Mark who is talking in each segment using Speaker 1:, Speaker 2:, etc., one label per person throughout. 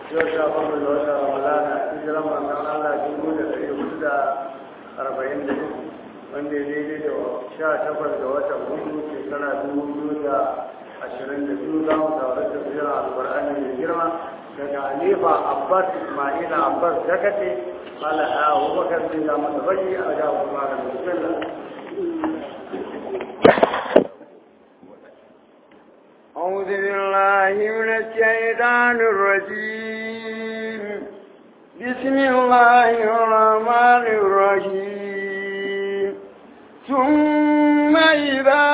Speaker 1: yau sha bakwai da wata ramadana hijiran manzon Allah dubu da ɗari hudu da arba'in da uku wanda ya daidai da sha takwas da watan hudu shekara dubu biyu da ashirin da biyu za mu tauri da biyar alƙur'ani mai girma daga halifa abbas ismaila abbas dakate قال أبو بكر بن متبجي أجاب الله بسم الله
Speaker 2: أعوذ بالله من الشيطان الرجيم بسم الله الرحمن الرحيم ثم إذا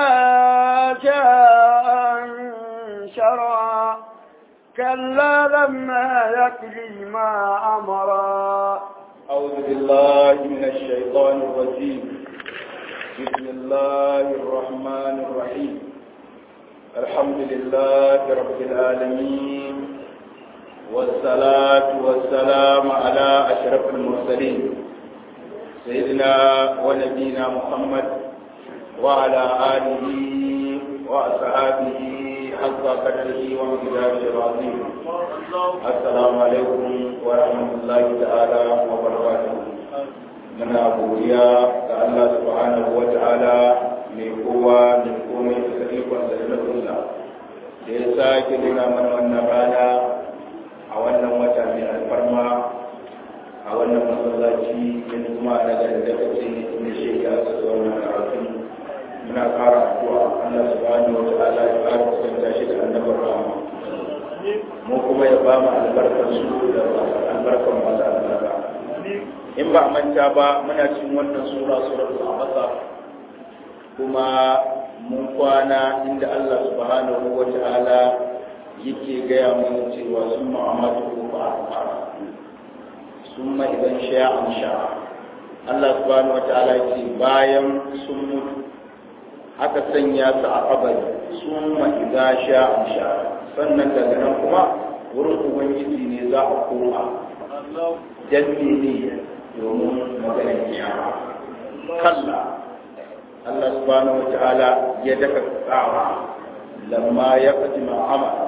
Speaker 2: جاء شرع كلا لما يقضي ما أمرا
Speaker 3: أعوذ بالله من الشيطان الرجيم بسم الله الرحمن الرحيم الحمد لله رب العالمين والصلاة والسلام على أشرف المرسلين سيدنا ونبينا محمد وعلى آله وأصحابه حق قدره ومقداره العظيم السلام عليكم ورحمة الله تعالى وبركاته من أبويا الله سبحانه وتعالى mai kowa mai komai da sarikon da nufinsa da ya sake nuna mana wannan rana a wannan wata mai alfarma a wannan masallaci in kuma na garin da kace ne shi ya sa wannan karatu muna ƙara addu'a Allah subhanahu wa ta'ala ya ƙara kusanta shi da annabar rahama mu kuma ya ba mu albarkar su da albarkar masu albarka in ba a manta ba muna cikin wannan sura suratul abasa kuma mun kwana inda Allah subhanahu wa ta'ala yake gaya mana cewa sun ma'amatu ko ba a sun ma idan sha'an sha'a Allah subhanahu wa ta'ala ce bayan sun mutu aka sanya su a kabari sun ma idan sha'an sha'a sannan daga nan kuma wurin ubangiji ne za a koma dan ne domin maganar kiyama kalla Allah subhanahu wa ta'ala ya daka tsawa lamma ya faɗi ma'amala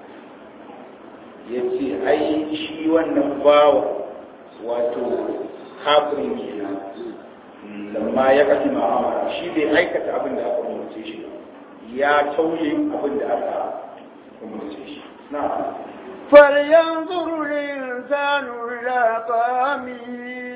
Speaker 3: ya ce ai shi wannan bawa wato kafirin kenan lamma ya faɗi ma'amala shi bai aikata abin da aka umarce shi ya tauye abin da aka umarce shi na
Speaker 2: فلينظر الإنسان إلى طعامه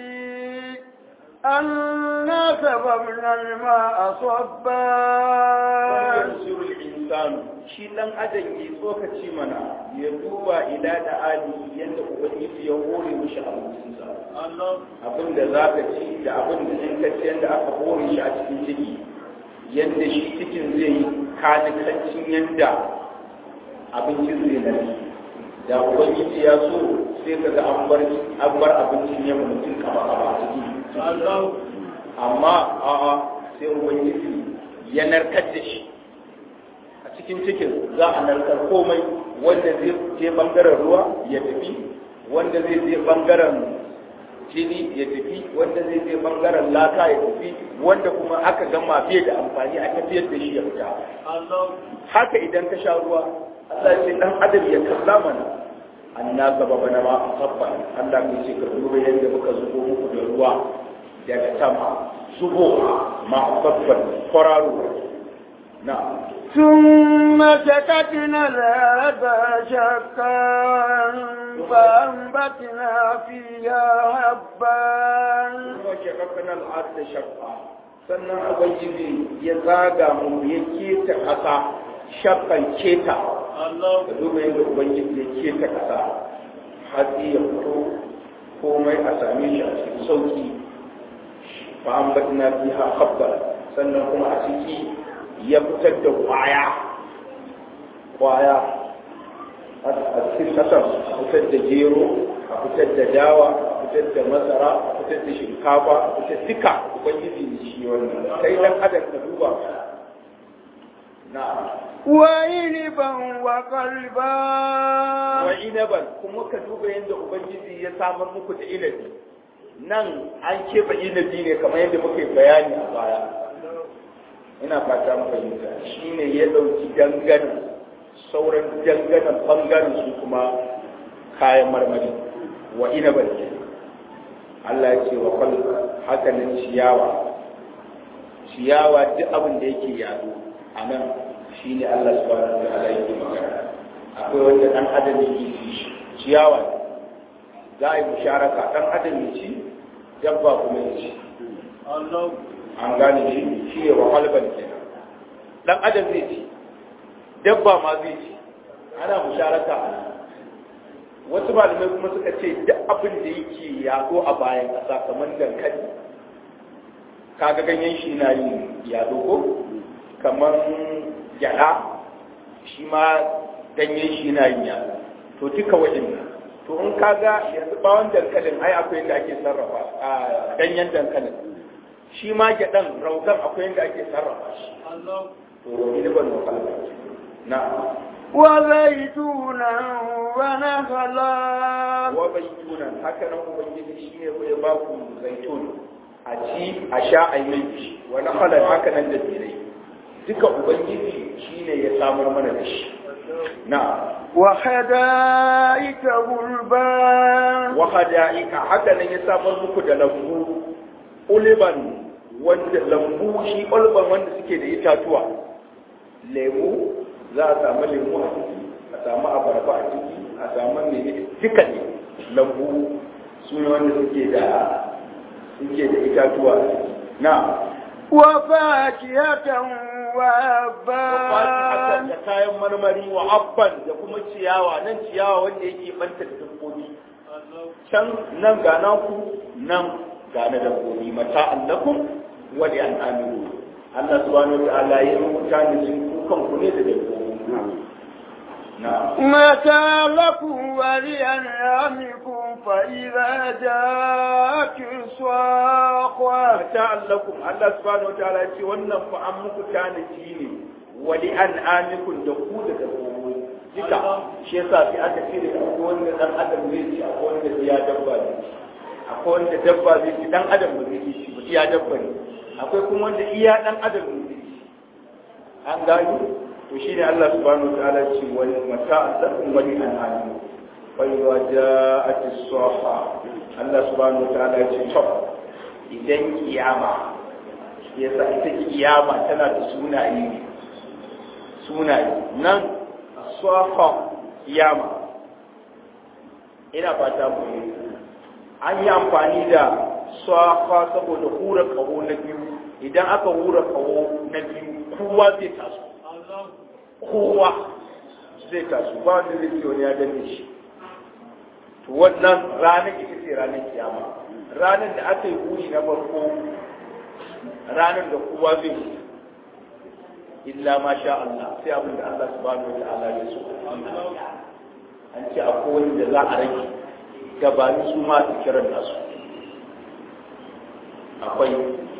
Speaker 2: أنا سببنا الماء صبا
Speaker 3: yanzuru insanu shi dan adam ya tsokaci mana ya duba ila da ali yadda ubangiji ya hore mishi abincinsa abin da za ka ci da abin da in ka ci yadda aka hore shi a cikin ciki yadda shi cikin zai yi kanikancin yadda abincin zai nafi da ubangiji ya so sai ka ga an bar abincin yamma mutum kaba kaba a ciki amma a'a sai ubangiji ya narkar da shi a cikin cikin za a narkar komai wanda zai je bangaren ruwa ya tafi wanda zai je bangaren jini ya tafi wanda zai je bangaren laka ya tafi wanda kuma aka gama fiye da amfani a tafiyar da shi ya fita haka idan ka sha ruwa Allah ce dan adam ya kalla mana anna sababa na ma sabba Allah ya ce ka duba yadda muka zubo muku da ruwa daga sama zubo ma sabban kwararo na
Speaker 2: ثم سكتنا الأرض شقا فأنبتنا فيها حبا
Speaker 3: kuma shakakan al'ad da shakka sannan ubangiji ya zaga mu ya keta ƙasa shakkan keta ka duba yadda ubangiji ya keta ƙasa hatsi ya fito komai a same shi a cikin sauki fa an batina fiha habba sannan kuma a ciki ya fitar da kwaya kwaya a cikin ƙasar a fitar da gero a fitar da dawa a fitar da masara a fitar da shinkafa a fitar duka ubangiji ne shi wannan kai dan adam ka duba na
Speaker 2: وعنبا وقلبا
Speaker 3: wa inaban kuma ka duba yadda ubangiji ya samar muku da inabi nan an keɓe inabi ne kamar yadda muka yi bayani a baya ina fata mu fahimta shine ya ɗauki dangane sauran danganen bangaren su kuma kayan marmari wa inabar ke Allah ya ce wa kwal haka nan ciyawa ciyawa duk abin da yake yado a nan shi ne Allah subhanahu wa ta'ala yake magana akwai wanda dan adam yake ci ciyawa za a yi musharaka dan adam ya ci dabba kuma ya ci an gane shi shi ne wa halban kenan dan adam zai ci dabba ma zai ci ana musharaka a nan wasu malamai kuma suka ce duk abin da yake yaɗo a bayan ƙasa kamar dankali kaga ganyen shi na yin yaɗo ko kamar gyaɗa shi ma ganyen shi na yin yaɗo to duka waɗannan to in kaga yanzu bawon dankalin ai akwai yadda ake sarrafa a ganyen dankalin shi ma gyaɗan rautan akwai yadda ake sarrafa shi to ni ban na
Speaker 2: وزيتونا ونخلا
Speaker 3: wa baitunan haka nan ubangiji shi ne ya ba ku zaitun a ci a sha a yi mai wa nakhalan haka nan da tsirai duka ubangiji shi ne ya samar mana da shi na
Speaker 2: وحدائق غلبا
Speaker 3: wa hada'ika haka nan ya samar muku da lambu uliban wanda lambu shi ulban wanda suke da itatuwa lemu za a samu lemu a ciki a samu abarba a ciki a samu mene duka ne lambu su ne wanda suke da suke da itatuwa a ciki na
Speaker 2: وفاكهة
Speaker 3: Fatiha
Speaker 2: وأبا
Speaker 3: da kayan marmari wa abban da kuma ciyawa nan ciyawa wanda yake banta da dabbobi can nan ga naku nan ga na dabbobi mata allakum wa li an'amikum Allah subhanahu wa ta'ala ya rubuta ni sun kukan ku ne da dabbobi na
Speaker 2: متى لكم ولأنعامكم فإذا جاءت الصاخة
Speaker 3: mata allakum Allah subhanahu wa ta'ala ce wannan fa an muku tanadi ne wa li an'amikum da ku da dabbobi duka shi yasa sai aka ce da akwai wanda dan adam zai ci akwai wanda ya dabba ne akwai wanda dabba zai ci dan adam ba zai ci ba iya dabba ne akwai kuma wanda iya dan adam ne zai ci an gani to shine Allah subhanahu wa ta'ala ce wani mata allakum wa li an'amikum fa idza ja'at as-saha Allah subhanahu wa ta'ala ce to idan kiyama yasa ita kiyama tana da sunaye ne sunaye nan safa kiyama ina fata mu yi an yi amfani da safa saboda hura kaho na biyu idan aka hura kaho na biyu kowa zai taso kowa zai taso ba wanda zai ce wani ya danne shi to wannan ranar ita ce ranar kiyama ranar da aka yi buri na farko ranar da kowa zai mutu illa ma sha Allah sai abin da Allah subhanahu wa ta'ala ya so an ce akwai wani da za a rage gabanin su ma su kiran nasu akwai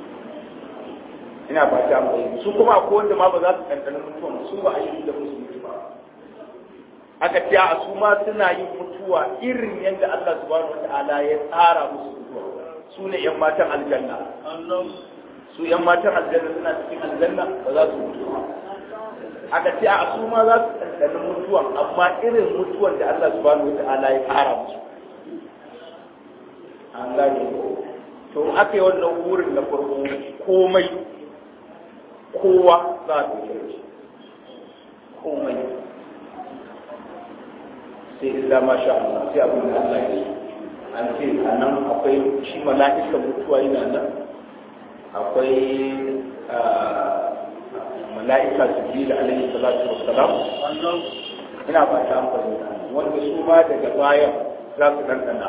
Speaker 3: ina fata akwai su kuma akwai wanda ma ba za su ɗanɗana mutuwa su ba a yi da musu mutu ba aka ce a su ma suna yin mutuwa irin yadda Allah subhanahu wa ta'ala ya tsara musu mutuwa su ne yan matan aljanna su yan matan aljanna suna cikin aljanna ba za su mutu ba aka ce a su ma za su ɗanɗana mutuwan amma irin mutuwan da Allah subhanahu wa ta'ala ya tsara musu an gane ko to in aka yi wannan wurin na farko komai kowa za a ɗauke shi komai sai illa ma sha Allah sai abin da Allah ya yi an ce a nan akwai shi mala'ika mutuwa yana nan akwai mala'ika jibril alaihi salatu wassalam ina ba ta amfani wanda su ma daga bayan za su ɗanɗana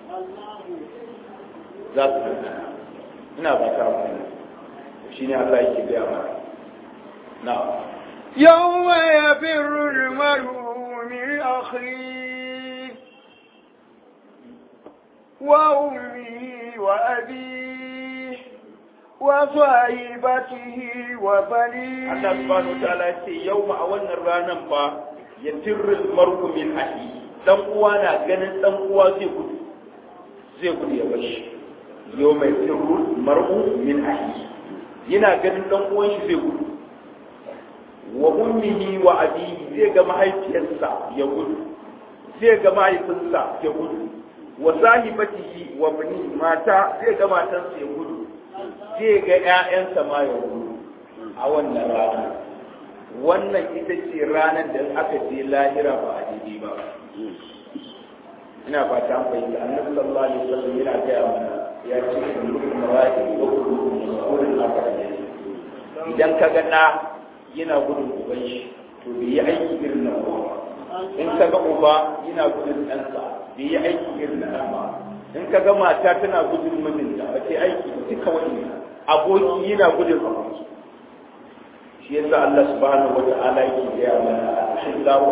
Speaker 3: za su ɗanɗana ina ba ta amfani shi ne Allah yake gaya mana na
Speaker 2: يوم يفر المرء من أخيه وأمه وأبيه وصاحبته وبنيه
Speaker 3: Allah subhanahu wa ta'ala ya ce yau ma a wannan ranan fa ya tirril mar'u min ahi dan uwa na ganin dan uwa zai gudu zai gudu ya bashi yau mai tirril mar'u min ahi yana ganin dan uwan shi zai gudu wa ummihi wa abihi zai ga mahaifiyarsa ya gudu zai ga mahaifinsa ya gudu wa sahibatihi wa bani mata zai ga matansa ya gudu zai ga ƴaƴansa ma ya gudu a wannan rana wannan ita ce ranar da aka je lahira ba a daidai ba ina fata an fahimta annabi sallallahu alaihi wasallam yana gaya mana ya ce kullukum ra'i wa kullukum mas'ulun an ra'iyati idan ka ga ɗa yana gudun uban shi to bai yi aiki irin na uba in ka ga uba yana gudun ɗansa bai yi aiki irin na ɗan ba in ka ga mata tana gudun mijinta ba ta aiki duka wani aboki yana gudun aboki shi yasa Allah subhanahu wa ta'ala yake gaya mana al-hillahu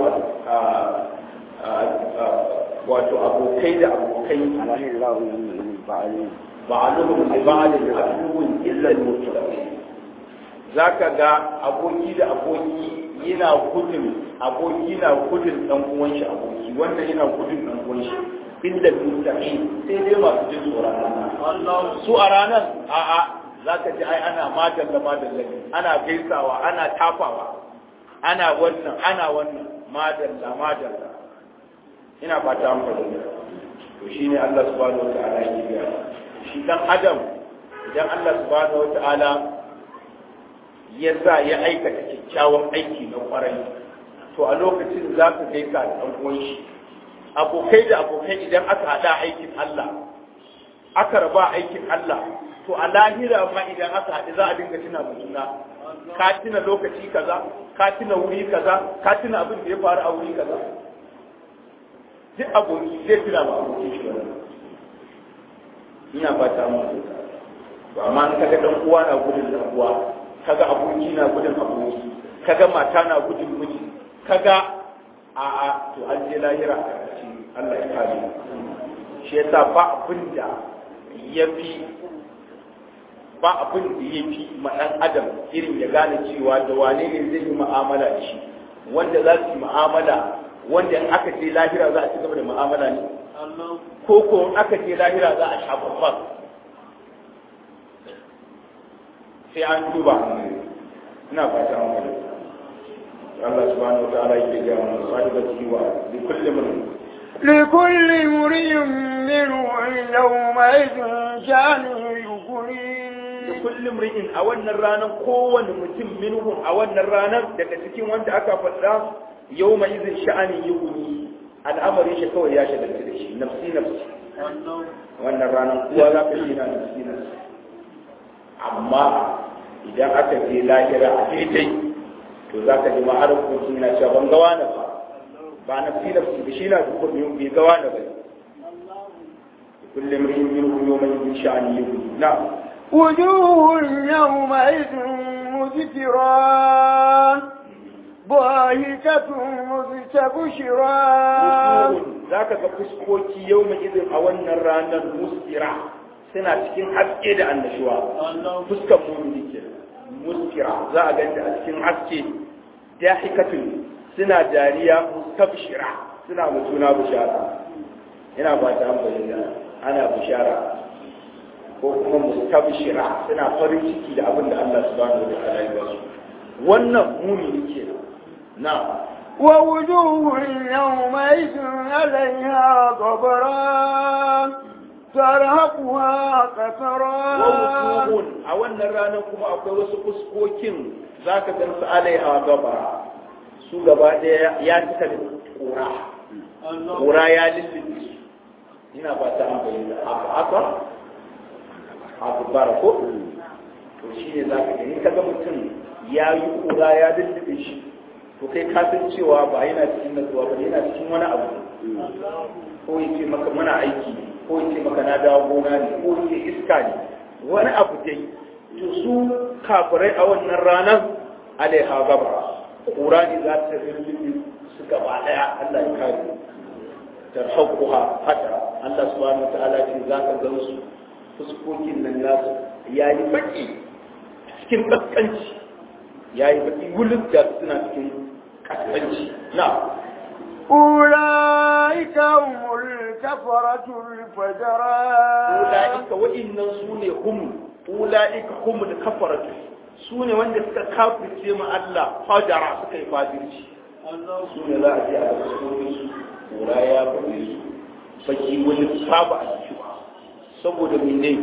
Speaker 3: wato abokai da abokai ba'aluhum li ba'alin aduwwun illa al-muttaqin zaka ga aboki da aboki yana gudun aboki na gudun dan uwan shi aboki wanda yana gudun dan uwan shi illa al-muttaqin sai dai masu jin tsoron Allah su a ranar a'a zaka ji ai ana madalla madalla ana gaisawa ana tafawa ana wannan ana wannan madalla madalla ina fata an fahimta to shine Allah subhanahu wataala yake ga shi dan adam idan Allah subhanahu wataala ya sa ya aikata kyakkyawan aiki na kwarai to a lokacin za ka gaisa da ɗan uwan shi abokai da abokai idan aka haɗa aikin Allah aka raba aikin Allah to a lahira ma idan aka haɗu za a dinga tuna mu juna ka tuna lokaci kaza ka tuna wuri kaza ka tuna abin da ya faru a wuri kaza duk aboki zai tuna ma abokin shi wannan ina fata mu to amma in kaga dan uwa na gudun dan uwa kaga aboki na gudun aboki kaga mata na gudun miji kaga a a to an je lahira a ƙarshe Allah ya kare shi yasa ba abin da yafi ba abin da ya fi ma ɗan adam irin ya gane cewa da wane ne zai yi mu'amala da shi wanda za su yi mu'amala wanda in aka je lahira za a ci gaba da mu'amala ne ko ko in aka je lahira za a sha babban sai an duba ina fata an wani Allah subhanahu wa ta'ala yake ga mu sahibati wa li kulli man
Speaker 2: لكل امرئ منهم يومئذ شأن يغنيه
Speaker 3: da kullum ri'in a wannan ranar kowane mutum minhum a wannan ranar daga cikin wanda aka faɗa yau mai izin sha'anin yi guni al'amarin shi kawai ya shagalta da shi nafsi nafsi wannan ranar kowa za ka yi na nafsi nafsi amma idan aka je lahira a daidai to za ka ji ma'arar kuma na cewa ban gawa na ba ba nafsi nafsi da shi na duka bai gawa na ba kullum ri'in minhum yau mai izin sha'anin yi guni na'am
Speaker 2: وجوه يومئذ مسفرة ضاحكة مستبشرة
Speaker 3: za ka ga fuskoki yau mai izin a wannan ranar muskira suna cikin haske da annashuwa fuskan mumini ke muskira za a ganta a cikin haske dahikatun suna dariya mustabshira suna mutuna bishara ina ba ta amfani ana bishara ko kuma mustabshira suna farin ciki da abin da Allah subhanahu wa ta'ala ya ba su wannan mumini ke na
Speaker 2: ووجوه يومئذ عليها غبرة ترهقها قترا
Speaker 3: wawujuhun a wannan ranar kuma akwai wasu fuskokin za ka gan su alaiha gaba su gaba ɗaya ya cika da ƙura ƙura ya lullube su ina ba ta amfani da haka haka abu bara ko to shi ne za ka gani kaga mutum ya yi ƙura ya lullube shi to kai ka san cewa ba yana cikin natsuwa ba yana cikin wani abu ko ya ce maka muna aiki ne ko ya ce maka na dawo gona ne ko ya ce iska ne wani abu dai to su kafirai a wannan ranar alaiha gaba kura ne za ta rinjin su gaba daya Allah ya kare tarhaquha hada Allah subhanahu wataala ce za ka gan su fuskokin nan nasu yayi baki cikin kaskanci yayi baki wulin da suna cikin kaskanci na
Speaker 2: أولئك هم الكفرة الفجرة
Speaker 3: ula'ika wa'innan su ne hum ula'ika hum da kafaratu su ne wanda suka kafirce ma Allah fajara suka yi fajirci su ne za a je a ga sunan su kura ya bude su baki wani saba a ciki ba saboda mene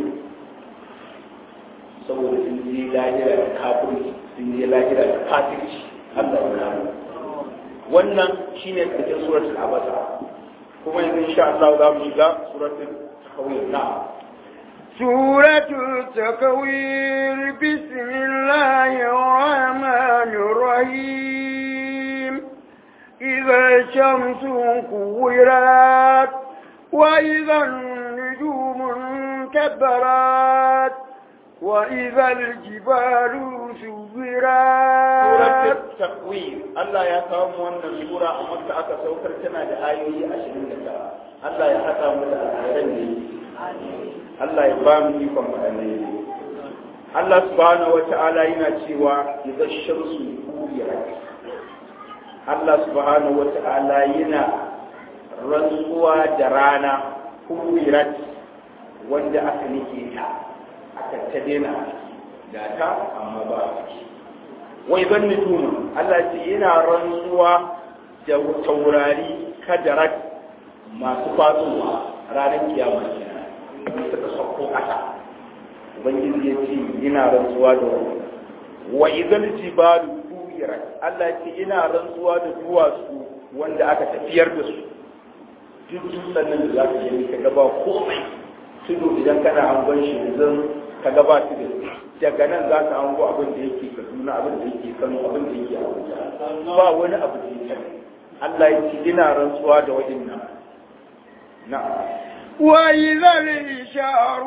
Speaker 3: saboda sun je lahira da kafirci sun je lahira da kafirci Allah ya kare wannan shine karshen suratul abasa kuma yanzu insha Allah za mu shiga suratul tahwil na'am
Speaker 2: سورة التكوير بسم الله الرحمن الرحيم إذا الشمس كورت وإذا النجوم انكبرت وإذا الجبال
Speaker 3: suratul
Speaker 2: سيرت
Speaker 3: takwir Allah ya kawo mu wannan sura a Makka aka saukar tana da ayoyi 29 Allah ya haɗa mu da alheran da yake Allah ya ba mu ikon waɗannan Allah subhanahu wata'ala yana cewa idza shamsu kuwirat Allah subhanahu wata'ala yana rantsuwa da rana kuwirat wanda aka nike ta aka ta daina ga ta amma ba a ciki wai ban nujum Allah ce yana rantsuwa da taurari kadarat masu faduwa ranar kiyama kenan in suka sauko ƙasa ubangiji ya ce ina rantsuwa da wani wa idan jibalu kuwirat Allah ya ce ina rantsuwa da duwatsu wanda aka tafiyar da su duk dutsen nan da za ka yi ka gaba komai tudu idan kana hangon shi yanzu ka gaba su da daga nan za ka hango abin da yake kaduna abin da yake kano abin da yake abuja ba wani abu da yake Allah ya ce ina rantsuwa da waɗannan na'am
Speaker 2: وإذا الإشار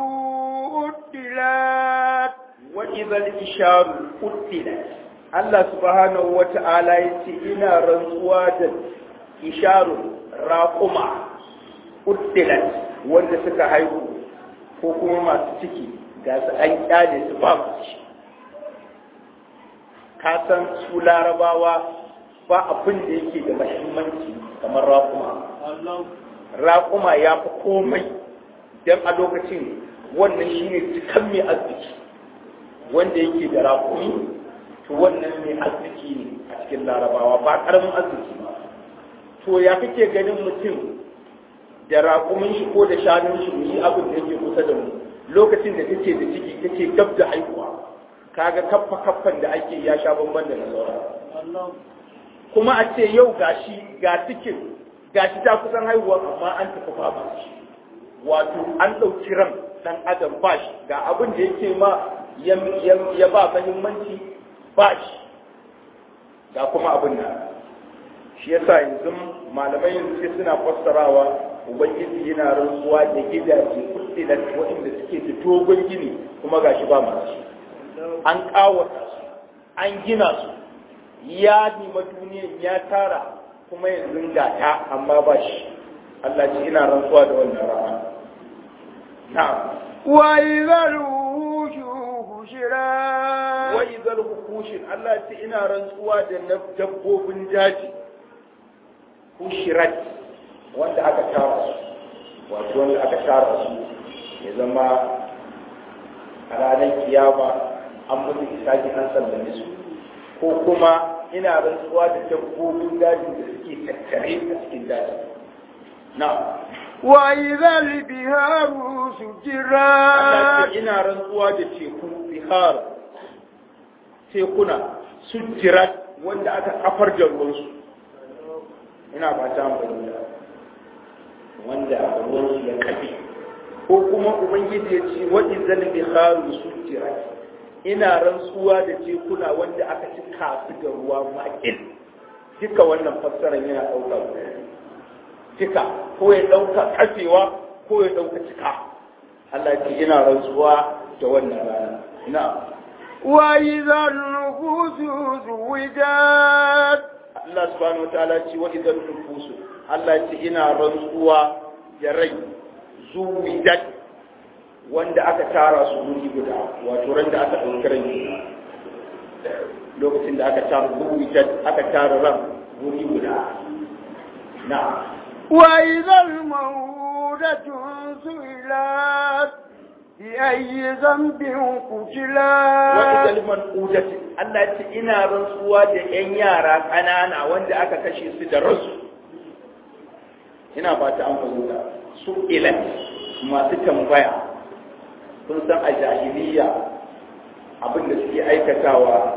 Speaker 2: أدلت
Speaker 3: وإذا الإشار قتلت Allah subhanahu wa ta'ala ya ce ina rantsuwa da isharun raƙuma ƙuddilat wanda suka haihu ko kuma masu ciki ga su an kyale su ba su ci ka san su larabawa ba abin da yake da mahimmanci kamar raƙuma raƙuma ya fi komai don a lokacin wannan shine cikan mai arziki wanda yake da raƙumi to wannan mai arziki ne a cikin larabawa ba ƙaramin arziki ba to ya kake ganin mutum da raƙumin shi ko da shanun shi mu yi abin da yake kusa da mu lokacin da take da ciki take gab da haihuwa kaga kaffa kaffan da ake ya sha bamban da na sauran kuma a ce yau gashi ga cikin gashi ta kusan haihuwa amma an tafi ba shi wato an ɗauki ran ɗan adam ba shi ga abin da yake ma ya ba mahimmanci ba shi ga kuma abin nan shi yasa yanzu malamai yanzu sai suna fassarawa ubangiji yana rantsuwa da gidaje kuɗiɗan waɗanda suke da dogon gini kuma gashi ba masu an ƙawata su an gina su ya nima duniyan ya tara kuma yanzu ga ta amma ba shi Allah ce ina rantsuwa da wannan rana na'am
Speaker 2: وإذا الوحوش حشرت
Speaker 3: wa idhal hukushin Allah ce ina rantsuwa da na dabbobin daji hushirat wanda aka tara su wato wanda aka tara su ya zama a ranar kiyama an mutu isaji an sallame su ko kuma ina rantsuwa da dabbobin daji da suke tattare a cikin daji na
Speaker 2: وإذا البهار
Speaker 3: Allah
Speaker 2: سجرت
Speaker 3: ce ina rantsuwa da teku bihar tekuna sujjirat wanda aka kafar da ruwansu ina ba ta amfani da wanda ruwansu ya kafe ko kuma ubangiji ya ce wadda zan biharu sujjirat ina rantsuwa da tekuna wanda aka ci kasu da ruwa makil duka wannan fassarar yana ɗauka guda biyu. cika ko ya ɗauka kafewa ko ya ɗauka cika Allah ce ina rantsuwa da wannan rana na
Speaker 2: وإذا النفوس زوجت
Speaker 3: Allah subhanahu wataala ce wa idan nufusu Allah ce ina rantsuwa da rai zuwidat wanda aka tara su wuri guda wato ran da aka ɗauki rai lokacin da aka tara zuwidat aka tara ran wuri guda na
Speaker 2: وإذا الموءودة سئلت بأي ذنب قتلا
Speaker 3: wata kalmar udati Allah ya ce ina rantsuwa da ƴan yara ƙanana wanda aka kashe su da rasu ina ba ta an fahimta su ilan masu tambaya kun san a jahiliya abin da suke aikatawa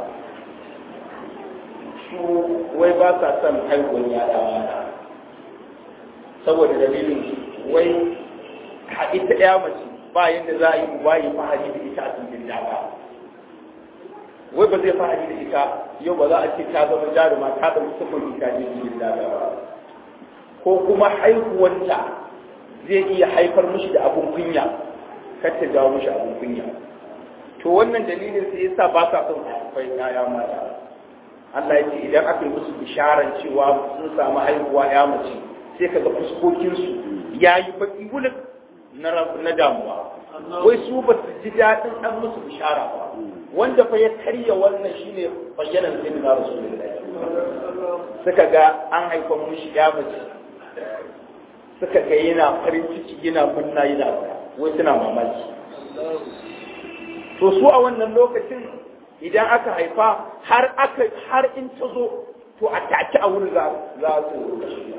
Speaker 3: su wai ba sa son haihuwar yada mata saboda dalilin wai a ita ɗaya mace ba yadda za a yi uba yi fahari da ita a cikin daga wai ba zai fahari da ita yau ba za a ce ta zama jaruma ta ɗauki sufuri ta je cikin daga ba ko kuma haihuwanta zai iya haifar mishi da abun kunya kar ta jawo mishi abun kunya to wannan dalilin sai yasa ba sa son haifai ya mata Allah ya ce idan aka yi musu bisharar cewa sun samu haihuwa ya mace sai kaga fuskokinsu ya yi baki wulak na damuwa wai su ba su ji daɗin an musu bishara ba wanda fa ya karya wannan shine bayyanar sai na rasulullahi suka ga an haifa mushi ya mace suka ga yana farin ciki yana munna yana wai suna mamaki to su a wannan lokacin idan aka haifa har aka har in ta zo to a take a wurin za su kashe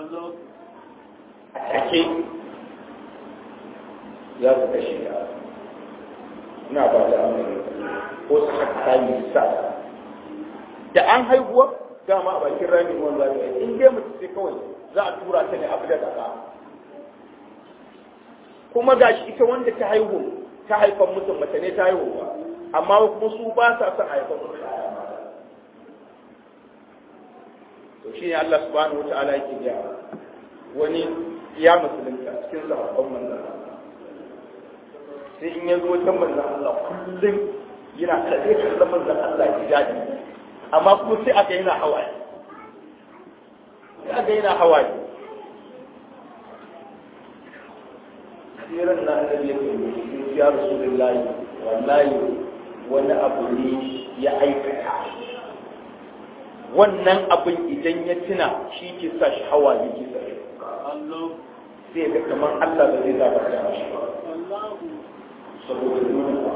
Speaker 3: a take za su kashe ya ina ba da amurka ko su haka kayi sa da an haihuwa dama a bakin rami ruwan zafi in dai mutu sai kawai za a tura ta ne abu da kasa kuma ga shi ita wanda ta haihu ta haifan mutum mace ne ta haihu ba amma kuma su ba sa son haifan mutum to shi ne Allah subhanahu wa ta'ala yake biya wani ya musulunta cikin sahabban manzon sai in ya zo wajen manzon Allah kullum yana kaɗe kallon manzon Allah ya daɗi amma kuma sai aka yana hawaye sai aka yana hawaye siran na annabi ya ce ya rasulullahi wallahi wani abu ne ya aikata wannan abin idan ya tuna shi ke sa shi hawa ya ke sa sai ga kamar Allah ba zai zaba da shi ba saboda nuna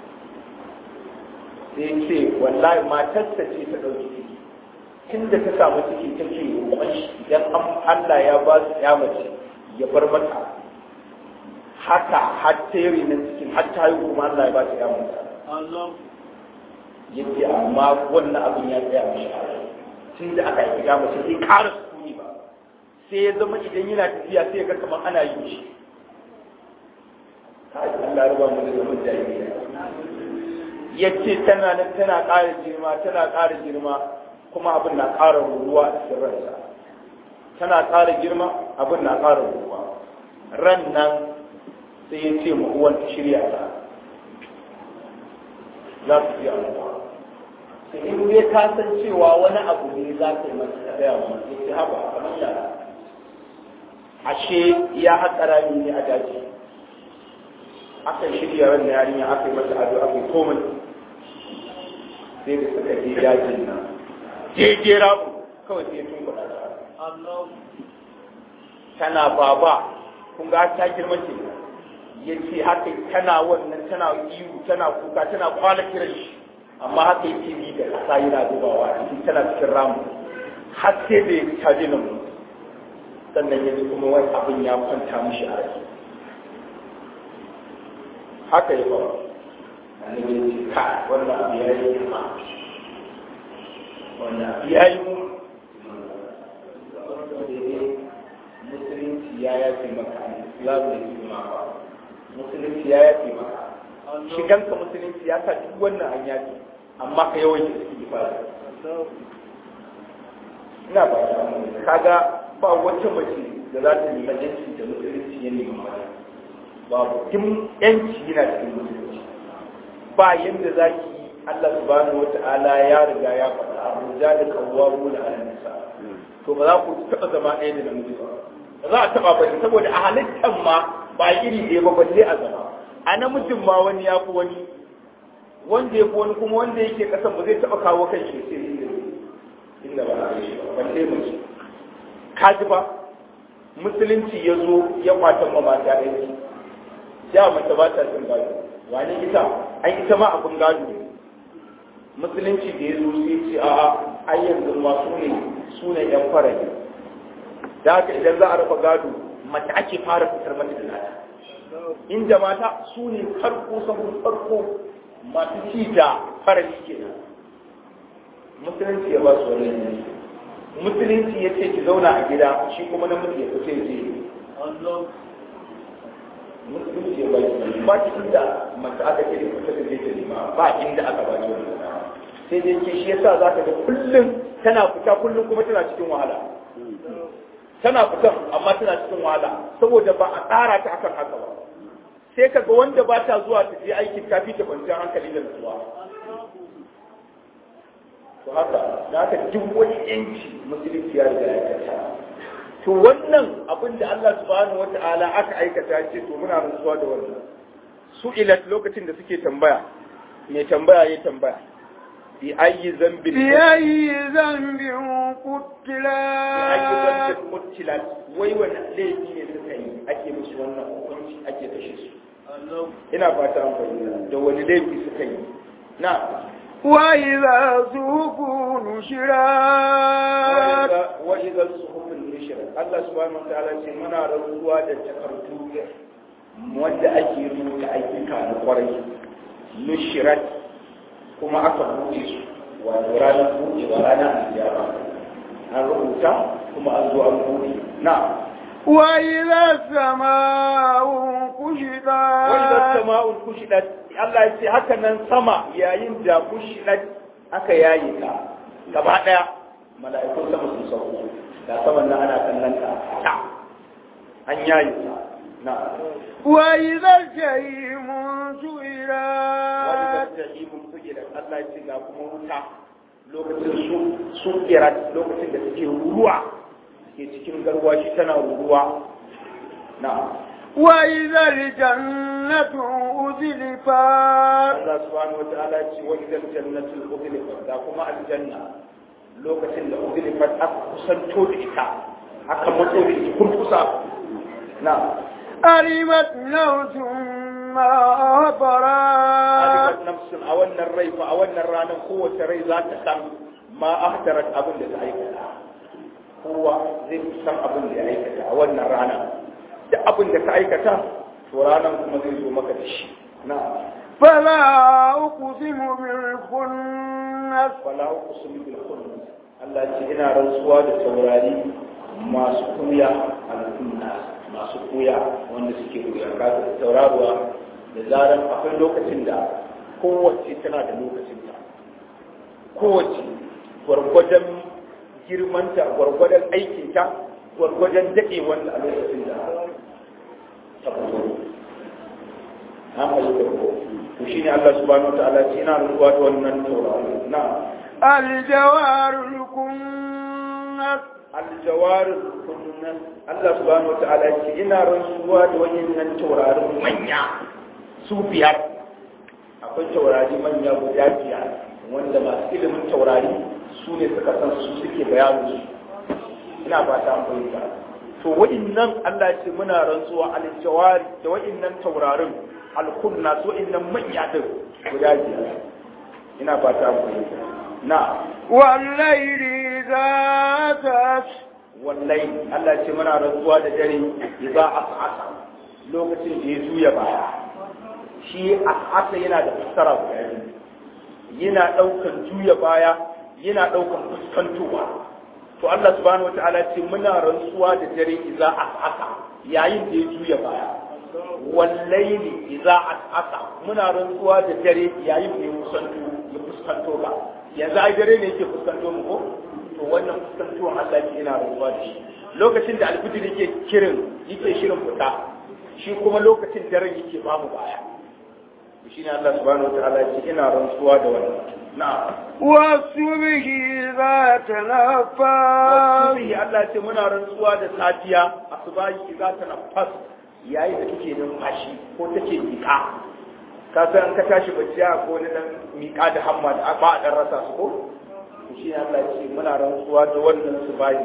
Speaker 3: sai ce wallahi matarsa ce ta ɗauki ciki tun da ta samu ciki ta ce roƙon shi idan Allah ya ba su ya mace ya bar mata haka har ta yi nan cikin har ta yi kuma Allah ya ba ta ya mace yake amma wannan abin ya tsaya mishi tun da aka yi ya mace sai ƙara sukuni ba sai ya zama idan yana tafiya sai ya ga kamar ana yi shi Allah ruba mu da zaman jahiliya ya ce tana nan tana ƙara girma tana ƙara girma kuma abin na ƙara ruwa a cikin ransa tana ƙara girma abin na ƙara ruwa ran nan sai ya ce ma uwan ta shirya ta za su fi amuwa sai in dai ka san cewa wani abu ne za ka yi masa ta gaya wa ya ce haba kamar yara ashe ya haƙa rami ne a daji aka shirya ran da yarinya aka yi mata ado aka yi komai sai da suka je dajin nan jeje rabu kawai sai tun kuɗa tana baba kun ga ta girma ce ya ce haka tana wannan tana ihu tana kuka tana kwana kiran shi amma haka yake bi da ƙasa yana zubawa cikin tana cikin ramu har sai da ya ta ji nan sannan ya ji kuma wani abin ya kwanta mishi a rai haka ya faru annabi ya ce ka wannan abu ya yi girma wannan abu ya yi mu musulunci ya yafe maka islamu da girma ba musulunci ya yafe maka shiganka musulunci ya sa duk wannan an yafe amma ka yawan da suke fara ina ba ta kaga ba wata mace da za ta nemi yanci da musulunci ya nemi mata babu tun yanci yana cikin musulunci ba yadda za ki Allah subhanahu wa ta'ala ya riga ya faɗa a ruja da kawwamu da nisa to ba za ku taɓa zama ɗaya da namiji ba ba za a taɓa ba saboda a halittar ma ba iri ɗaya ba balle a zama a namijin ma wani ya fi wani wanda ya fi wani kuma wanda yake ƙasan ba zai taɓa kawo kan shi sai inda inda ba a yi ba balle mace ka ji ba musulunci ya zo ya kwatan ma mata ɗaya ya mace ba ta cin gado wani ita an ita ma abin gado ne musulunci da ya zo sai ce a'a ai yanzu ma su ne su ne yan farage da haka idan za a raba gado mace ake fara fitar mata da nata inda mata su ne farko sabon farko masu ci da farali kenan musulunci ya ba su wani yanzu musulunci ya ce ki zauna a gida shi kuma namiji ya fice je musulunci ya ba ki ba ki inda mace aka ce da fita da zai ta nema ba inda aka ba ki wani sai dai ke shi yasa za ka ga kullum tana fita kullum kuma tana cikin wahala tana fitan amma tana cikin wahala saboda ba a tsara ta akan haka ba sai ka ga wanda ba ta zuwa ta je aikin ta fi ta kwanciyar hankali da nutsuwa to haka da haka duk wani yanci musulunci ya riga ya kasa to wannan abin da Allah subhanahu wata'ala aka aikata ce to muna nutsuwa da wannan su ilat lokacin da suke tambaya mai tambaya ya tambaya bi ayi zambin
Speaker 2: bi ayi zambin kutila
Speaker 3: bi ayi zambin kutila wai wani laifi ne suka yi ake musu wannan hukunci ake kashe su ina fata an fahimta da wani laifi suka yi na
Speaker 2: وإذا سوقوا نشرات
Speaker 3: وإذا الصحف نشرت الله سبحانه وتعالى ce muna rantsuwa da takardu wanda ake rubuta ayyuka na kwarai nushirat kuma aka buɗe su wato ranar buɗe ba ranar aliyama an rubuta kuma an zo an buɗe na
Speaker 2: وإذا السماء كشطت
Speaker 3: وإذا السماء كشطت Allah ya ce haka nan sama yayin da kushidat aka yayi ta gaba daya mala'ikun sama sun sauko da saman nan ana kallon ta ta an yayi ta na
Speaker 2: wa idza jahim su'irat
Speaker 3: jahim su'irat Allah ya ce ga kuma wuta lokacin su su'irat lokacin da suke ruwa ke cikin garwashi tana ruwa na
Speaker 2: وإذا الجنة أزلفت
Speaker 3: Allah subhanahu wa ta'ala ce wa idan jannatul udlifat da kuma aljanna lokacin da udlifat aka kusanto da ita aka matso da ita kurkusa na
Speaker 2: علمت نفس ما أهضرت
Speaker 3: alimat nafsun a wannan rai fa a wannan ranar kowace rai za ta san ma ahdarat abin da ta aikata kowa zai san abin da ya aikata a wannan rana da abin da ka aikata to ranar kuma zai zo maka da shi na
Speaker 2: فلا أقسم بالخنس
Speaker 3: wala uqsimu bil khunnas Allah ce ina rantsuwa da taurari masu kuya al-khunnas masu kuya wanda suke kuya kaga tauraruwa da zaran akwai lokacin da kowace tana da lokacin ta kowace gwargwadon girmanta gwargwadon aikinta gwargwadon daɗewanta a lokacin da ta fito an fahimta ko to shine Allah subhanahu wa ta'ala ce ina rantsuwa da wannan taurari na
Speaker 2: الجوار الكنس
Speaker 3: aljawarin kunnan Allah subhanahu wa ta'ala ce ina rantsuwa da wayannan taurarin manya su biyar akwai taurari manya guda biyar wanda masu ilimin taurari su ne suka san su suke bayanin su ina ba ta fahimta to wayannan Allah ce muna rantsuwa aljawari da wayannan taurarin alkunna su wayannan manya din guda biyar ina ba ta fahimta na
Speaker 2: والليل إذا عسعس
Speaker 3: wallahi Allah ce muna rantsuwa da dare idza as'asa lokacin da ya juya baya shi as'asa yana da fassara guda biyu yana daukan juya baya yana daukan fuskantowa to Allah subhanahu wataala ce muna rantsuwa da dare idza as'asa yayin da ya juya baya wallahi idza as'asa muna rantsuwa da dare yayin da ya fuskanto ya fuskanto ba yanzu ai dare ne yake fuskanto mu ko to wannan fuskantuwan Allah ke ina rantsuwa da shi lokacin da alfijir yake kirin yake shirin fita shi kuma lokacin daren yake ba mu baya to shine Allah subhanahu wataala ya ce ina rantsuwa da wannan na'am
Speaker 2: والصبح إذا تنفس
Speaker 3: Wasubihi Allah ya ce muna rantsuwa da safiya asubahi za ta nafas yayin da kake numfashi ko take miƙa ka san ka tashi bacci a ko na dan miƙa da hamma da ba a dan rasa su ko to shi Allah ya ce muna rantsuwa da wannan subahi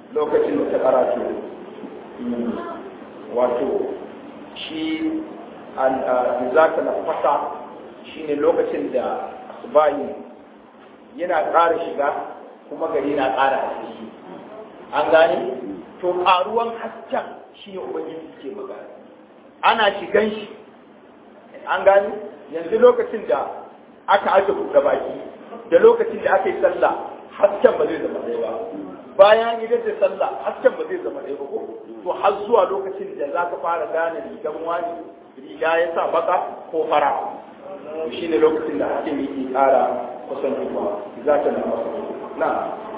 Speaker 3: lokacin da ta karatu wato shi za ta nafasa shine lokacin da asubahi yana ƙara shiga kuma gari na ƙara haske an gane to ƙaruwan hasken shi ne ubangiji ke magana ana shigan shi an gane yanzu lokacin da aka ake buɗe baki da lokacin da aka yi sallah hasken ba zai zama ɗaya ba bayan idan da sallah hasken ba zai zama ɗaya ba ko to har zuwa lokacin da za ka fara gane rigan wani riga ya sa baka ko fara to shi ne lokacin da hasken yake ƙara kusantowa za ta na na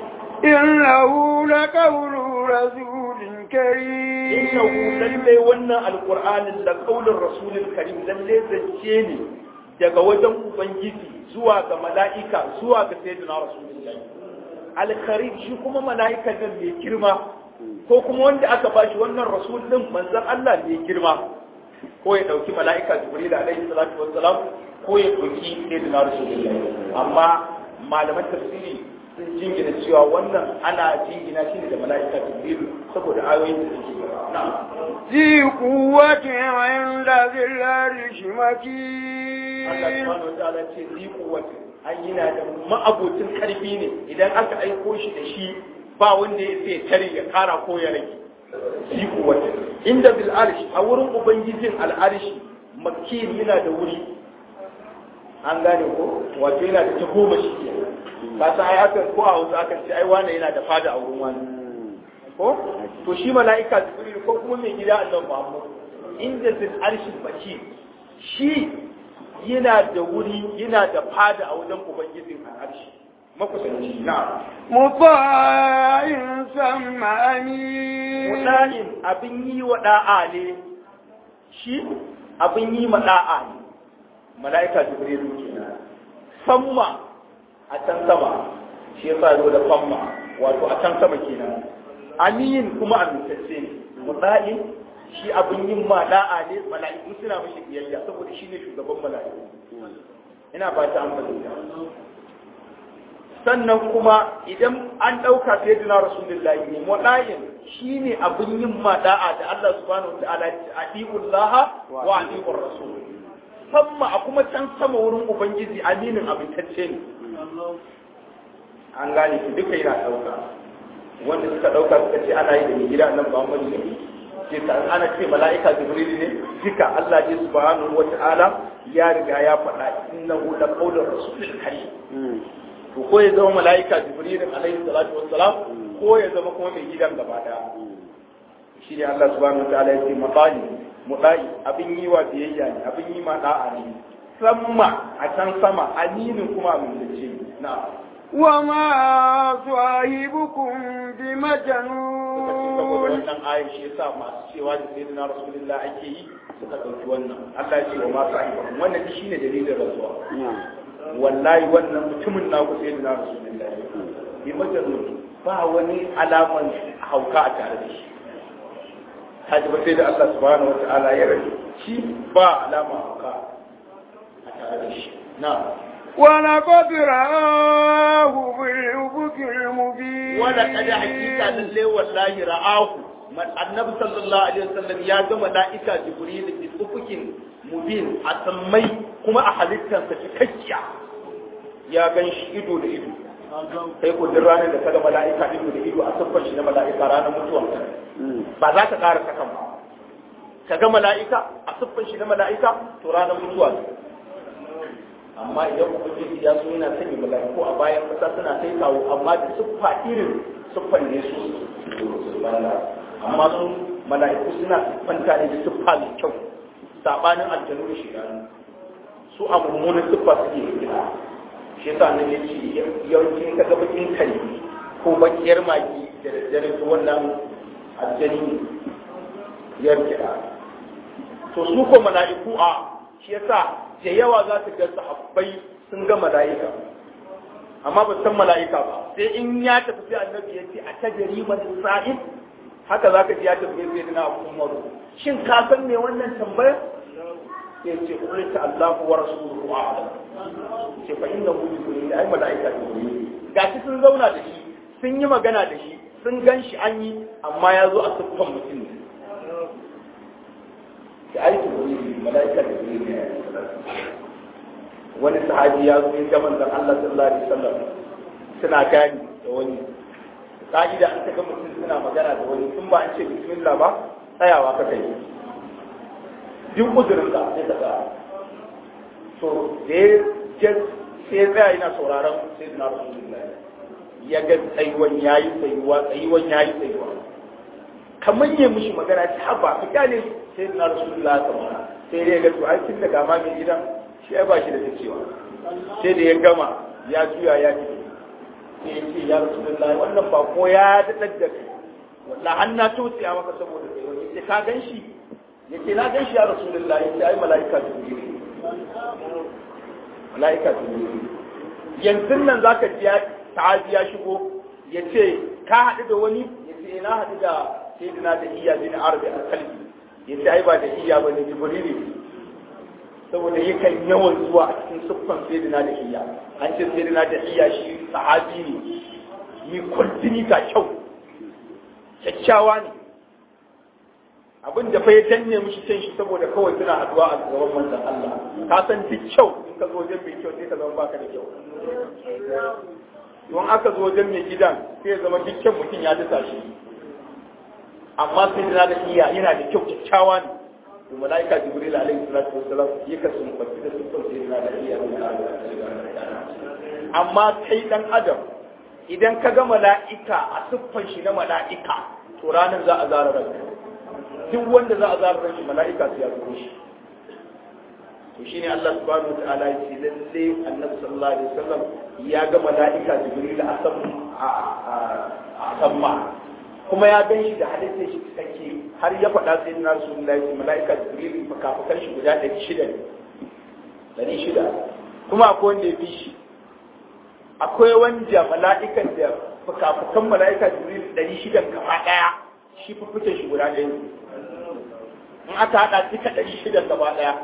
Speaker 2: إنه لقول رسول كريم
Speaker 3: innahu lalle wannan alqur'anin da kaulin rasulul karim lalle zance ne daga wajen ubangiji zuwa ga mala'ika zuwa ga sayyidina rasulullahi alkarim shi kuma mala'ikan nan mai girma ko kuma wanda aka bashi wannan rasul din manzon Allah mai girma ko ya dauki mala'ika jibril alaihi salatu wassalam ko ya dauki sayyidina rasulullahi amma malaman tafsiri sun jingina cewa wannan ana jingina shi ne da mala'ika jibril saboda ayoyin da suke gaba na'am
Speaker 2: ذي قوة عند ذي العرش
Speaker 3: Allah
Speaker 2: مكين
Speaker 3: subhanahu wa ta'ala ce zi kuwati an yana da ma'abocin karfi ne idan aka aiko shi da shi ba wanda ya sai tare ya kara ko ya rage zi kuwati inda bil arshi a wurin ubangijin al arshi makin yana da wuri an gane ko wato yana da tahoma shi ke ka san ai akan ko a wasu akan ce ai wane yana da fada a wurin wani ko to shi mala'ika jibril ko kuma mai gida annabi Muhammad inda zil arshi makin shi yana da wuri yana da fada a wajen ubangijin al'arshi makusanci na
Speaker 2: مطاع ثم أمين
Speaker 3: mudanin abin yi wa da'a ne shi abin yi ma da'a ne mala'ika jibrilu kenan samma a can sama shi yasa zo da samma wato a can sama kenan amin kuma amintacce ne mudanin shi abin yin ma da'a ne mala'iku suna mishi biyayya saboda shi ne shugaban mala'iku ina ba ta amfani sannan kuma idan an ɗauka fiye da na rasulullahi ne mudayin shi ne abin yin ma da'a da Allah subhanahu wa ta'ala ya ce adiullaha wa adiur rasul samma a kuma can sama wurin ubangiji aminin abintacce ne an gane shi duka yana ɗauka wanda suka ɗauka suka ce ana yi da mai gida nan Muhammadu ne ce ta ana ce mala'ika jibril ne duka Allah ne subhanahu wata'ala ya riga ya faɗa innahu la qawlur rasulil karim to ko ya zama mala'ika jibril alaihi salatu wassalam ko ya zama kuma mai gidan gaba daya shi ne Allah subhanahu wata'ala ya ce mutali mudai abin yi wa biyayya ne abin yi ma da'a ne samma a can sama aminin kuma mun ce na'am
Speaker 2: وما صاحبكم
Speaker 3: saboda
Speaker 2: بمجنون
Speaker 3: wannan ayin shi yasa masu cewa da sai na rasulullah ake yi suka ɗauki wannan Allah ya ce wa masu ayyukan wannan shi ne dalilin rasuwa wallahi wannan mutumin na ku sai na rasulullah bi majalun ba wani alaman hauka a tare da shi haji ba sai da Allah subhanahu wa ta'ala ya rage shi ba alama hauka a tare da shi na
Speaker 2: ولقد رآه بالأفق المبين
Speaker 3: wala kada hakika lalle wallahi ra'ahu man annabi sallallahu alaihi wasallam ya ga mala'ika jibril bi ufukin mubin a sammai kuma a halittarsa cikakkiya ya gan shi ido da ido sai ko duk ranar da kaga mala'ika ido da ido a siffar shi na mala'ika ranar mutuwan ba za ka ƙara sakan ba ka ga mala'ika a siffar shi na mala'ika to ranar mutuwa ne amma idan ubangiji ya so yana sanya mala'iku a bayan kasa suna kai kawo amma da siffa irin siffan ne su amma su mala'iku suna siffanta ne da siffa mai kyau sabanin aljanu da shidanu su a mummunan siffa suke gina shi yasa nan ya ce yawancin ka ga bakin kare ko bakiyar magi da daddare su wannan aljani ne yar kiɗa to su ko mala'iku a shi yasa da yawa za su ga sahabbai sun ga mala'ika amma ba san mala'ika ba sai in ya tafi sai annabi ya ce a tajari man sa'id haka za ka ji ya tafi sai dina abu umaru shin ka san me wannan tambayar sai ce kulita Allahu wa rasuluhu a'lam ce fa innahu jibril ai mala'ika jibril gashi sun zauna da shi sun yi magana da shi sun gan shi an yi amma ya zo a siffan mutum ne da aiki wani mala'ika da wani ne wani sahabi ya zo ya manzon Allah sallallahu alaihi wasallam suna gani da wani ka'ida an ga mutum suna magana da wani sun ba an ce bismillah ba tsayawa ka kai duk uzurin ka sai ka tsaya to da ya sai ya tsaya yana sauraron sai na rasulullahi ya ga tsayuwan yayi tsayuwa tsayuwan yayi tsayuwa kamar ya mushi magana ta haba ka kyale sai na rasulullahi kamar sai dai ga to ai tun daga ma mai gidan shi ai ba shi da cewa sai da ya gama ya juya ya ce sai ya ce ya rasulullahi wannan ba ko ya daɗa da kai wallahi an na tosiya maka saboda kai wani sai ka gan shi ya ce na gan shi ya rasulullahi sai ai mala'ika jibril mala'ika jibril yanzu nan zaka ji ta'azi ya shigo ya ce ka haɗu da wani ya ce na haɗu da sayyidina da iya bin arabi al-kalbi ya ce ai ba da iya ba ne jibril saboda yakan yawan zuwa a cikin siffan sayyidina da iya an ce sayyidina da iya shi sahabi ne ni kwantini ga kyau kyakkyawa ne abin da fa ya danne mishi can shi saboda kawai suna haduwa a gaban manzon Allah ka san duk kyau in ka zo wajen mai kyau sai ka zama baka da kyau don aka zo wajen mai gidan sai ya zama duk kyan mutum ya dasa shi amma sayyidina da iya yana da kyau kyakkyawa ne to malaika jibril alaihi salatu wassalam ya kasu mufassir da sifar sayyidina da iya amma kai dan adam idan ka ga mala'ika a siffan shi na mala'ika to ranar za a zara ranka duk wanda za a zara ran shi mala'ika su ya zo shi to shine Allah subhanahu wa ta'ala ya ce lalle annabi sallallahu alaihi wasallam ya ga mala'ika jibril a sam a samma kuma ya gan shi da halittar shi cikakke har ya faɗa sai na rasulullahi ya mala'ika jibril fukafukan shi guda ɗari shida ne ɗari shida kuma akwai wanda ya fi shi akwai wanda mala'ikan da fukafukan mala'ika jibril ɗari shida gaba ɗaya shi fufucin shi guda ɗaya in aka haɗa duka ɗari shida gaba ɗaya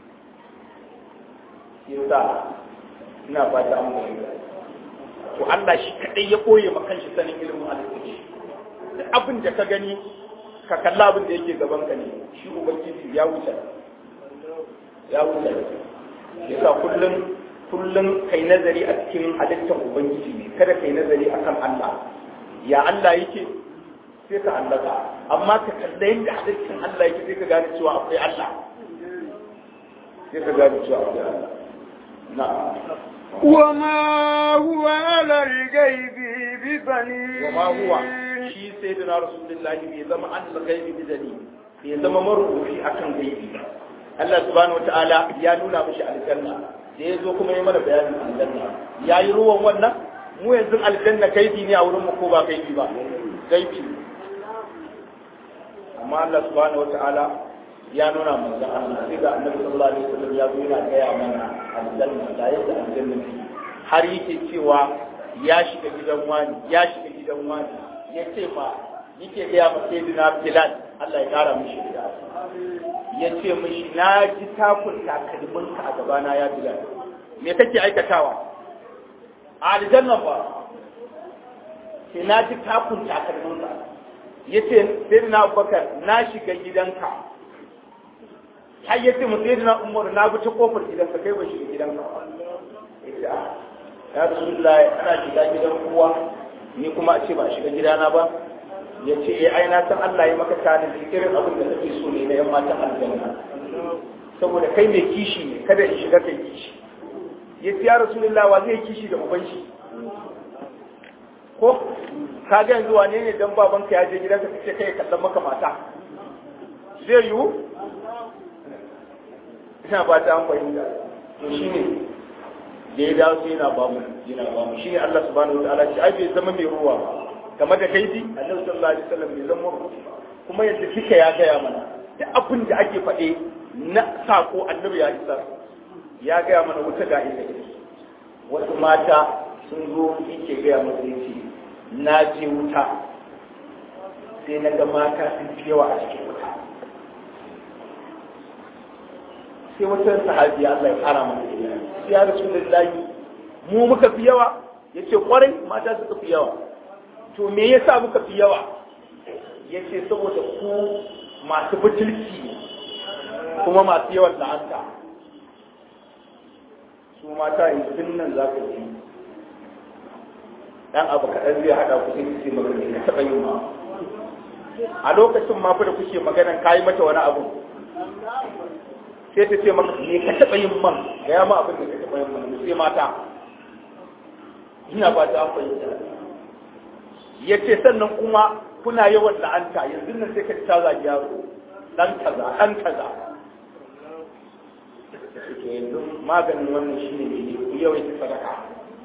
Speaker 3: yasa ina fata an bayyana to Allah shi kaɗai ya ɓoye makan shi sanin ilimin alƙur'ani duk abin da ka gani ka kalla abin da yake gaban ka ne shi ubangiji ya wuce ya wuce yasa kullum kullum kai nazari a cikin halittar ubangiji ne kada kai nazari akan Allah ya Allah yake sai ka allaka amma ka kalla yadda halittar Allah yake sai ka gane cewa akwai Allah sai ka gane cewa akwai Allah na'am
Speaker 2: وما هو على الغيب بضنين
Speaker 3: وما هو shi sai da rasulullahi bai zama an gaibi bidani bai zama marubuci akan gaibi Allah subhanahu wataala ya nuna mishi aljanna da ya zo kuma ya mana bayanin aljanna ya yi ruwan wannan mu yanzu aljanna gaibi ne a wurin mu ko ba gaibi ba gaibi amma Allah subhanahu wataala ya nuna manzo Allah sai ga annabi sallallahu alaihi wasallam ya zo yana gaya mana aljanna da yadda aljanna har yake cewa ya shiga gidan wani ya shiga gidan wani ya ce ma yake gaya ma sai dina Bilal Allah ya kara mishi da ya ce mishi na ji takun takalmin ka a gabana ya Bilal me kake aikatawa a aljanna ba sai na ji takun takalmin ka ya ce sai dina Abubakar na shiga gidanka har ya ce mu sai dina Umar na bi ta kofar gidanka kai ba shiga gidanka ya ce ya Rasulullahi ana shiga gidan kowa ni kuma a ce ba a shiga gidana ba ya ce eh ai na san Allah ya maka tani irin abin da kake so ne na yan matan aljanna saboda kai mai kishi ne kada in shiga kai kishi ya ce ya rasulullahi wa zai kishi da uban shi ko ka ga yanzu wane ne dan babanka ya je gidanka kace kai kallon maka mata zai yiwu ina ba ta an fahimta to shine da ya dawo yana ba mu yana ba mu shine Allah subhanahu wataala ce ai bai zama mai ruwa ba game da kaifi annabi sallallahu alaihi wasallam bai zama ruwa kuma yadda kika ya gaya mana duk abin da ake faɗe na sako annabi ya isa ya gaya mana wuta ga inda yake wasu mata sun zo yake gaya masa yace na je wuta sai na ga mata sun fi yawa a cikin wuta sai wata sahabiya Allah ya fara mana sai ya rasulullahi mu muka fi yawa yace kwarai mata suka fi yawa to me yasa muka fi yawa yace saboda ku masu butulci ne kuma masu yawan la'anta su mata yanzu nan za ka ji dan abu kaɗan zai haɗa ku sai ce maka ne ka taɓa yin ma a lokacin ma fa da kuke maganan kayi mata wani abu sai ta ce maka ne ka taɓa yin man ga ya ma abin da ka taɓa yin man sai mata ina ba ta fahimta ya ce sannan kuma kuna yawan la'anta yanzu nan sai ka ta zagi yaro dan kaza dan kaza yanzu maganin wannan shine ne ku yawaita sadaka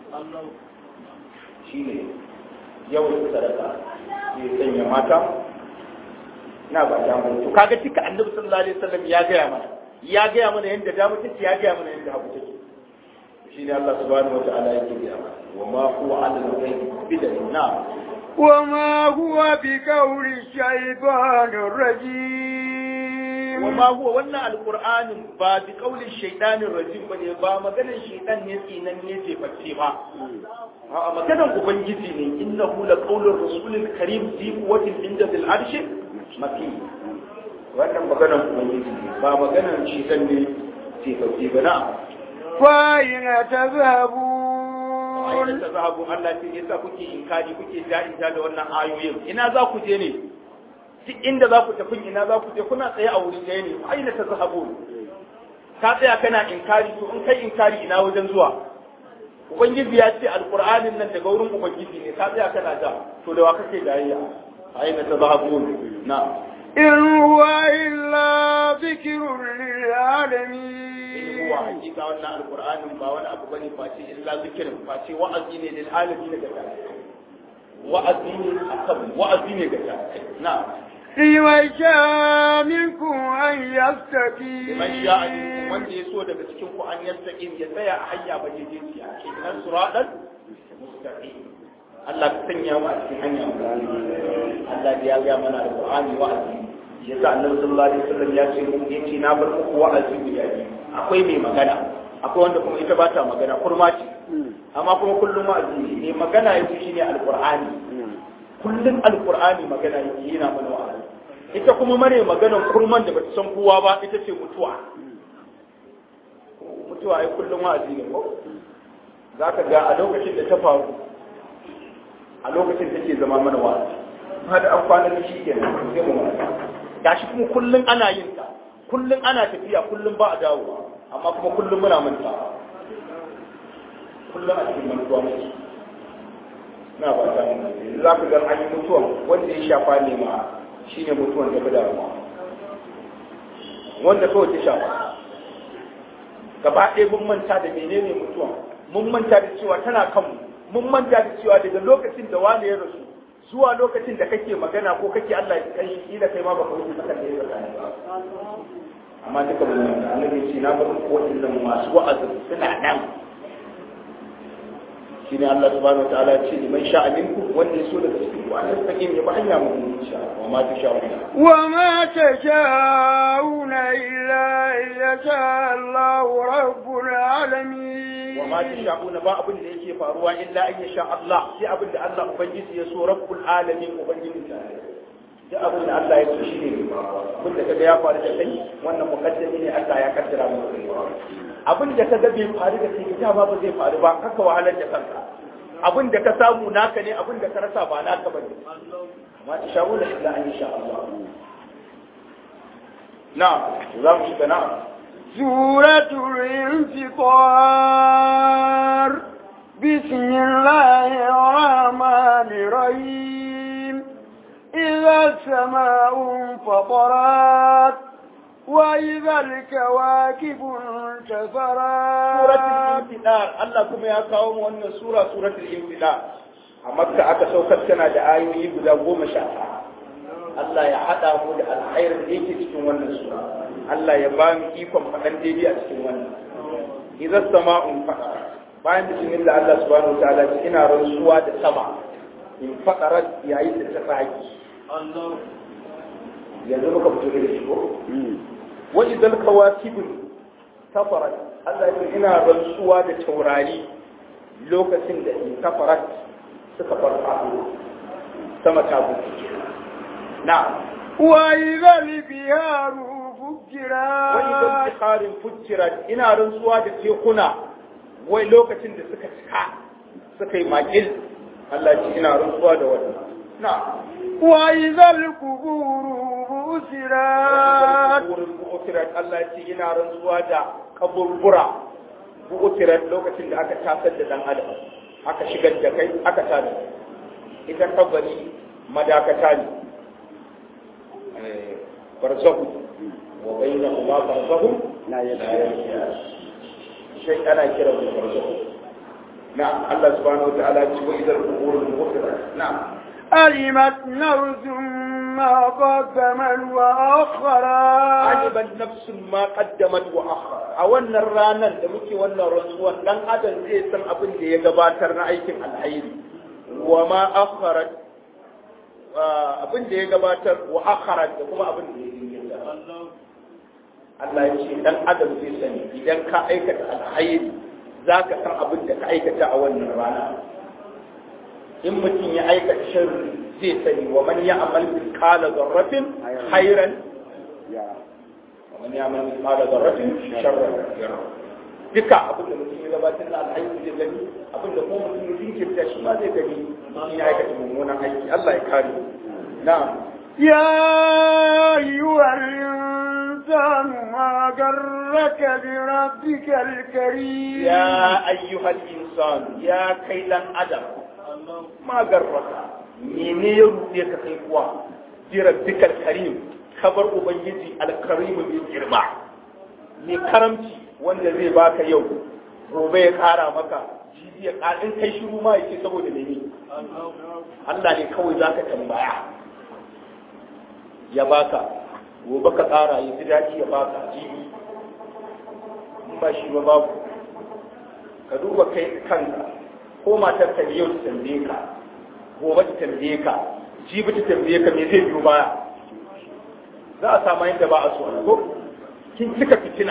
Speaker 3: shine yawaita sadaka ya sanya mata na ba ta mun to kaga cika annabi sallallahu alaihi wasallam ya gaya mana ya gaya mana yanda dama take ya gaya mana yanda hagu take shine Allah subhanahu wataala yake gaya mana wa ma huwa ala al-ghaibi bidalil na
Speaker 2: وما هو بقول الشيطان الرجيم
Speaker 3: وما هو wannan alqur'anin ba bi qaulin shaytanir rajim bane ba maganar shaytan ne tsinan ne ce face ba a maganar ubangiji ne innahu la qaulur rasulil karim fi quwwatin inda bil arshi maki wannan maganar ubangiji ne ba maganar shaytan ne ce face ba na
Speaker 2: فأين تذهبون
Speaker 3: ayyukan ta zahabu Allah ce yasa kuke inkari kuke ja'inta da wannan ayoyin ina za ku je ne duk inda za ku tafi ina za ku je kuna tsaye a wuri ɗaya ne aina ta zahabu ka tsaya kana inkari to in kai inkari ina wajen zuwa ubangiji ya ce alqur'anin nan daga wurin ubangiji ne ka tsaya kana da to da wa kake jayayya aina ta zahabu na
Speaker 2: إن هو إلا ذكر للعالمين
Speaker 3: huwa hakika wannan alqur'anin ba wani abu bane face illa zikirin face wa'azi ne lil alamin ga wa'azi ne akan wa'azi ne ga na
Speaker 2: لمن شاء منكم أن يستقيم
Speaker 3: man sha minkum wanda ya so daga cikin ku an yastaqim ya tsaya a hanya ba daidai ce a cikin nan suradan mustaqim Allah ka sanya mu a cikin hanya Allah da ya ga mana alqur'ani wa'azi yasa annabi sallallahu alaihi wasallam ya ce mun yace na bar muku wa'azi guda biyu akwai mai magana akwai wanda kuma ita ba ta magana kurma ce amma kuma kullum wa'azi ne mai magana yake shine alqur'ani kullum alqur'ani magana yake yana mana wa'azi ita kuma mare maganan kurman da bata san kowa ba ita ce mutuwa mutuwa ai kullum wa'azi ne ko zaka ga a lokacin da ta faru a lokacin take zama mana wa'azi har an kwana da shi kenan sai mu wa'azi gashi kuma kullum ana yin ta kullum ana tafiya kullum ba a dawowa amma kuma kullum muna manta kullum a cikin mantuwa muke na ba ta za ka ga an yi mutuwan wanda ya shafa ne ma shine mutuwan da bada ruwa wanda kawai ta shafa gaba ɗaya mun manta da menene mutuwan mun manta da cewa tana kanmu mun manta da cewa daga lokacin da wani ya rasu zuwa lokacin da kake magana ko kake Allah ya kai shi da kai ma baka wuce sakan da ya tsakani ba amma duka mun manta annabi ce na bar ku wadannan masu wa'azi suna nan shine Allah subhanahu wa ta'ala ya ce liman sha'a minkum wanda yaso daga cikin ku an yastaqim ya ba hanya mu insha Allah wa ma tasha'una
Speaker 2: وما تشاءون إلا إن يشاء الله رب العالمين
Speaker 3: wa ma tasha'una ba abin da yake faruwa illa an yasha Allah sai abin da Allah ubangiji ya so rabbul alamin ubangiji ta duk abin da Allah ya so shine abin da kaga ya faru da kai wannan mukaddami ne Allah ya kaddara maka abin da kaga bai faru da kai da ba zai faru ba kaka wahalar da kanka abin da ka samu naka ne abin da ka rasa ba naka bane ma tasha'una illa an yasha Allah na'am za mu shiga na'am
Speaker 2: سورة الانفطار بسم الله الرحمن الرحيم إذا السماء انفطرت وإذا الكواكب انتثرت
Speaker 3: suratul infidar Allah kuma ya kawo mu wannan sura suratul infidar a makka aka saukar tana da ayoyi guda goma sha Allah ya hada mu da alkhairin da yake cikin wannan sura Allah ya ba mu ikon faɗan daidai a cikin wannan idan sama'un faɗa bayan bismillah Allah subhanahu wa ta'ala ce ina rantsuwa da sama in fadarat yayin da ta tsaki yanzu muka fito da shi ko wa idan kawakibun kafarat Allah ya ina rantsuwa da taurari lokacin da in kafarat suka farfaɗo sama ta buɗe na
Speaker 2: وإذا البحار فجرت
Speaker 3: bikharin fujirat ina rantsuwa da tekuna wai lokacin da suka cika suka yi makil Allah ce ina rantsuwa da wannan na
Speaker 2: وإذا القبور بؤثرت
Speaker 3: wurin bu'utirat Allah ce ina rantsuwa da kaburbura bu'utirat lokacin da aka tasar da dan adam aka shigar da kai aka tada ita kabari madakata ne Eh, barzahu wa bainahuma barzahu
Speaker 2: لا
Speaker 3: shi ana kira da barzahu na Allah subhanahu wa ta'ala ce wa idar qubur bu'utirat na
Speaker 2: علمت نفس ما قدمت وأخرت
Speaker 3: aliban nafsun ma qaddamat wa akhar a wannan ranar da muke wannan rantsuwan dan adam zai san abin da ya gabatar na aikin alhairi wa ma akharat abin da ya gabatar wa akharat da kuma abin da ya jinkirta Allah ya ce dan adam zai sani idan ka aikata alhairi zaka san abin da ka aikata a wannan rana in mutum ya aikata sharri zai sani wa man ya'mal mithqala dharratin khairan ومن يعمل مثقال ذرة شرا يره duka abin da mutum ya gabatar da alhaji zai gani abin da kuma mutum ya jinkirta shi ma zai gani in ya aikata mummunan aiki Allah ya kare na'am
Speaker 2: يا أيها الإنسان ما غرك بربك الكريم
Speaker 3: ya ayyuhal insan ya kai dan adam ma garraka mene ya ruɗe ka kai kuwa bi rabbikal karim kabar ubangiji alkarim mai girma mai karamci wanda zai baka yau gobe ya kara maka jibi ya kara in kai shiru ma yake saboda mene Allah ne kawai zaka tambaya ya baka gobe ka kara ya ji daɗi ya baka jibi in ba shi ba babu ka duba kai kanka ko matar ka yau ta tambaye ka gobe ta tambaye ka jibi ta tambaye ka me zai biyo baya za a samu yadda ba a so ko kin cika fitina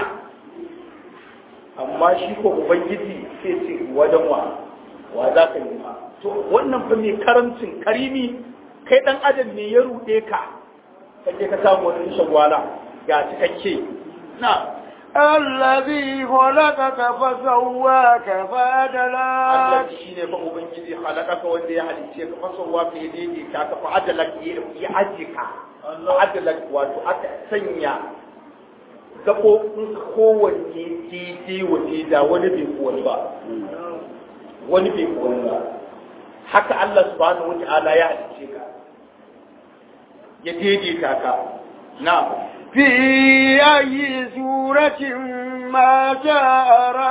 Speaker 3: amma shi ko ubangiji sai ce wajen wa wa za ka yi ma to wannan fa mai karamcin karimi kai dan adam ne ya rude ka kaje ka samu wani shagwala ga cikakke na
Speaker 2: الذي خلقك فسواك فعدلك
Speaker 3: Allah shi ne fa ubangiji halakaka wanda ya halice ka fa sauwa ka yi daidai ka ka fa adalak ya aje ka fa adalak wato aka sanya gaɓoɓin kowanne daidai wa da wani bai wani ba wani bai wani ba haka Allah subhanahu wata'ala ya halice ka ya daidaita ka na
Speaker 2: في أي سورة ما شاء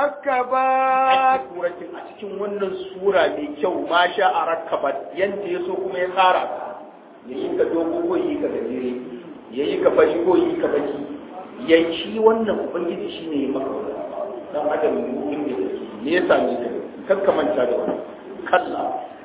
Speaker 2: ركبك
Speaker 3: suratin a cikin wannan sura mai kyau ma sha a rakabat yanda ya so kuma ya tsara ka ya yi ka dogo ko yi ka gajere ya yi ka fashi ko yi ka baki ya shi wannan ubangiji shi ne ya maka wannan dan adam ne inda yake me ya same ka kar ka manta da wannan kalla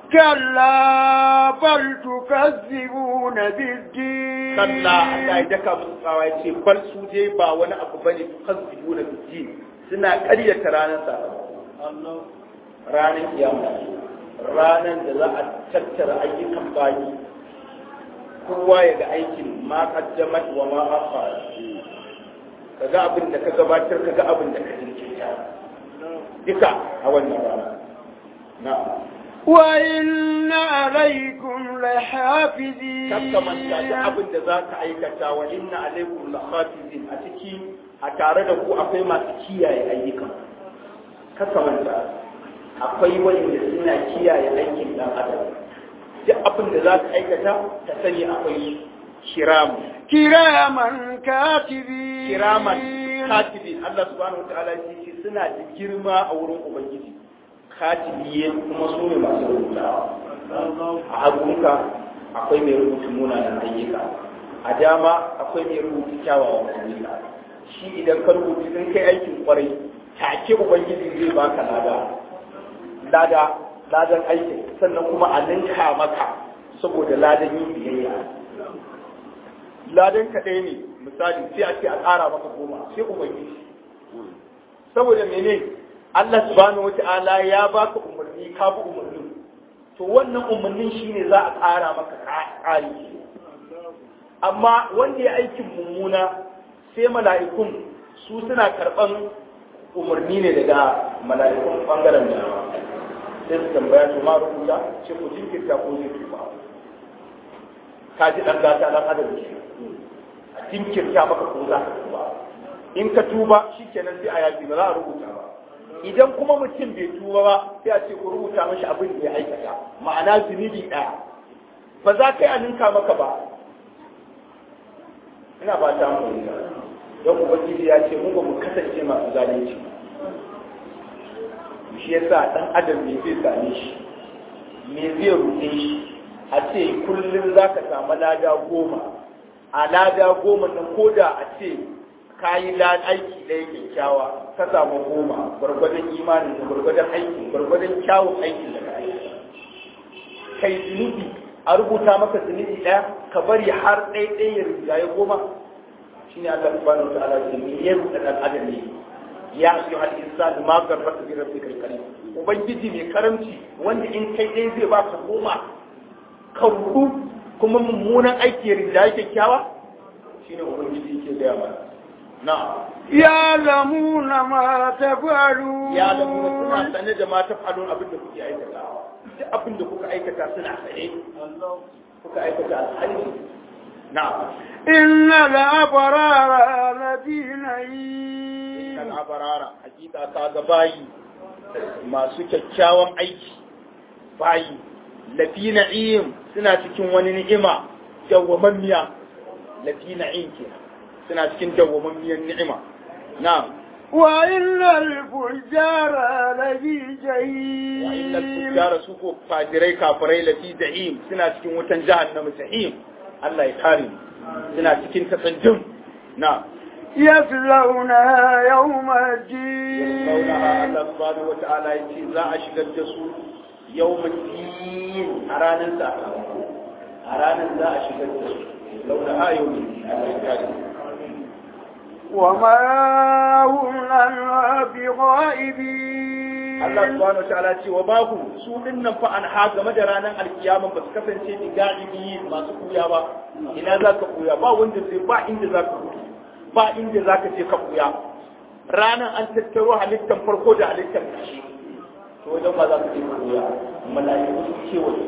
Speaker 2: كلا بل تكذبون بالدين
Speaker 3: kalla Allah ya daka musu tsawa ya ce bal su dai ba wani abu bane tukazzibu na biji suna ƙaryata ranar sakamako ranar kiyama ranar da za a tattara ayyukan bayi kowa ya ga aikin ma qaddamat wa ma akhar kaga abin da ka gabatar kaga abin da ka jinkirta duka a wannan rana na'am
Speaker 2: وإن عليكم لحافظين
Speaker 3: kakkamanta da abin da za ka aikata wa inna alaikum la hafizin a ciki a tare da ku akwai masu kiyaye ayyukan kakkamanta akwai wanda suna kiyaye aikin dan adam duk abin da za ka aikata ka sani akwai kiramu
Speaker 2: كراما كاتبين
Speaker 3: kiraman katibin Allah subhanahu wataala ya ce suna da girma a wurin ubangiji katibiye kuma su ne masu rubutawa a hagunka akwai mai rubuta munanan ayyuka a dama akwai mai rubuta kyawawan ayyuka shi idan ka rubuta sun kai aikin kwarai take ubangiji zai baka lada lada ladan aikin sannan kuma a ninka maka saboda ladan yin biyayya ladan ka ɗaya ne misali sai a ce a ƙara maka goma sai ubangiji saboda mene Allah subhanahu wata'ala ya baka umarni ka bi umarnin to wannan umarnin shine za a ƙara maka ƙari amma wanda ya aikin mummuna sai mala'ikun su suna karɓan umarni ne daga mala'ikun ɓangaren da sai su tambaya su ma rubuta ce ku jinkirta ko zai tuba ka ji ɗan gata ɗan adam ke a jinkirta maka ko za ka tuba in ka tuba shi kenan sai a yafi ba za a rubuta ba idan kuma mutum bai tuba ba sai a ce ku rubuta mashi abin da ya aikata ma'ana zunubi ɗaya ba za ka yi a ninka maka ba ina ba ta mu don ubangiji ya ce mu ba mu kasance masu zalunci shi yasa dan adam me zai same shi me zai ruɗe shi a ce kullum za ka samu lada goma a lada goma nan ko da a ce ka yi aiki ɗaya kyakkyawa ka samu goma gwargwadon imanin da gwargwadon aikin gwargwadon kyawun aikin da ka aiki kai zunubi a rubuta maka zunubi ɗaya ka bari har ɗaya ɗaya ya rinjaye goma shine Allah subhanahu wa ta'ala ce me ya rubuta dan adam ne ya ayyuha al-insan ma garraka bi rabbika al-karim ubangiji mai karamci wanda in kai ɗaya zai baka goma ka rubu kuma mummunan aiki ya rinjaye kyakkyawa shine ubangiji yake gaya mana na'am
Speaker 2: يعلمون ما تفعلون
Speaker 3: ya da mu suna sane da ma tafalun abin da kuke aikatawa duk abin da kuka aikata suna sane kuka aikata alhaji na'am
Speaker 2: إن الأبرار لفي نعيم
Speaker 3: kan abarara hakika ka ga bayi masu kyakkyawan aiki bayi lafi na'im suna cikin wani ni'ima dawwamammiya lafi na'im kenan suna cikin dawwamammiyar ni'ima na'am
Speaker 2: وإن الفجار لفي
Speaker 3: wa innal
Speaker 2: جحيم
Speaker 3: fujjara su ko fajirai kafirai lafi jahim suna cikin wutan jahannama jahim Allah ya kare mu suna cikin tatsanjin na
Speaker 2: يصلونها يوم
Speaker 3: Maunaha
Speaker 2: الدين
Speaker 3: Allah subhanahu wa ta'ala ya ce za a shigar da su yawmin din a ranar sa a ranar za a shigar da su launaha yawmin din Allah ya kare mu
Speaker 2: وما هم عنها بغائبين
Speaker 3: Allah subhanahu wataala ce wa bahu su dinnan fa an ha game da ranar alkiyama ba su kasance ni galibi masu kuya ba ina za ka kuya ba wanda zai ba inda za ka kuya ba inda za ka je ka kuya ranar an tattaro halittar farko da halittar ƙarshe to wajen ba za ka je ka kuya mala'iku sun kewaye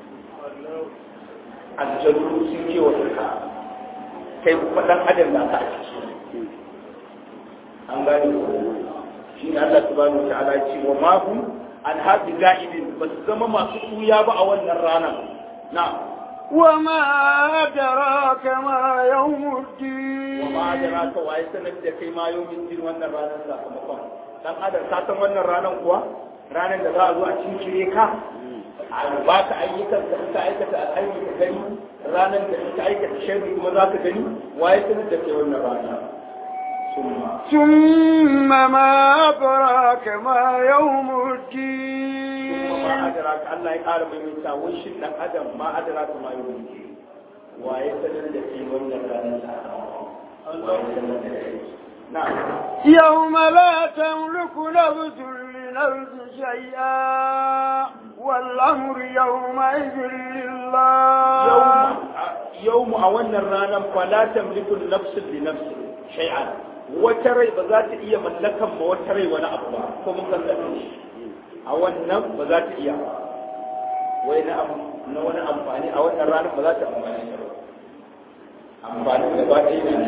Speaker 3: aljanu sun kewaye ka kai faɗan adam da ka a ciki an gane ko shi ne Allah subhanahu wa ta'ala ce wa ma hum an hafi ga'ibin ba su zama masu kuya ba a wannan rana na
Speaker 2: وما أدراك ما يوم
Speaker 3: wa
Speaker 2: الدين
Speaker 3: ma adraka wa ya sanar da kai ma yau min wannan ranar sakamakon dan adam ka san wannan ranar kuwa ranar da za a zo a cincire ka a ba ka ayyukan da ka aikata alhaji ka gani ranar da ka aikata sharri kuma za ka gani wa ya sanar da kai wannan rana summa
Speaker 2: ثم ما أدراك ما يوم
Speaker 3: kuma ma
Speaker 2: الدين
Speaker 3: adraka Allah ya ƙara maimaita wai shin dan adam ma adraka ma yau min wa ya sanar da kai wannan ranar sakamakon wa ya sanar da kai na'am
Speaker 2: يوم لا تملك نفس لنفس شيئا والأمر يومئذ لله
Speaker 3: yau mu a wannan ranar fala tamliku nafsin li nafsin shay'an wata rai ba za ta iya mallakan ma wata rai wani abu ba ko mun san shi a wannan ba za ta iya ba wai na abu na wani amfani a wannan ranar ba za ta amfani da ba amfani da ba ta yi ne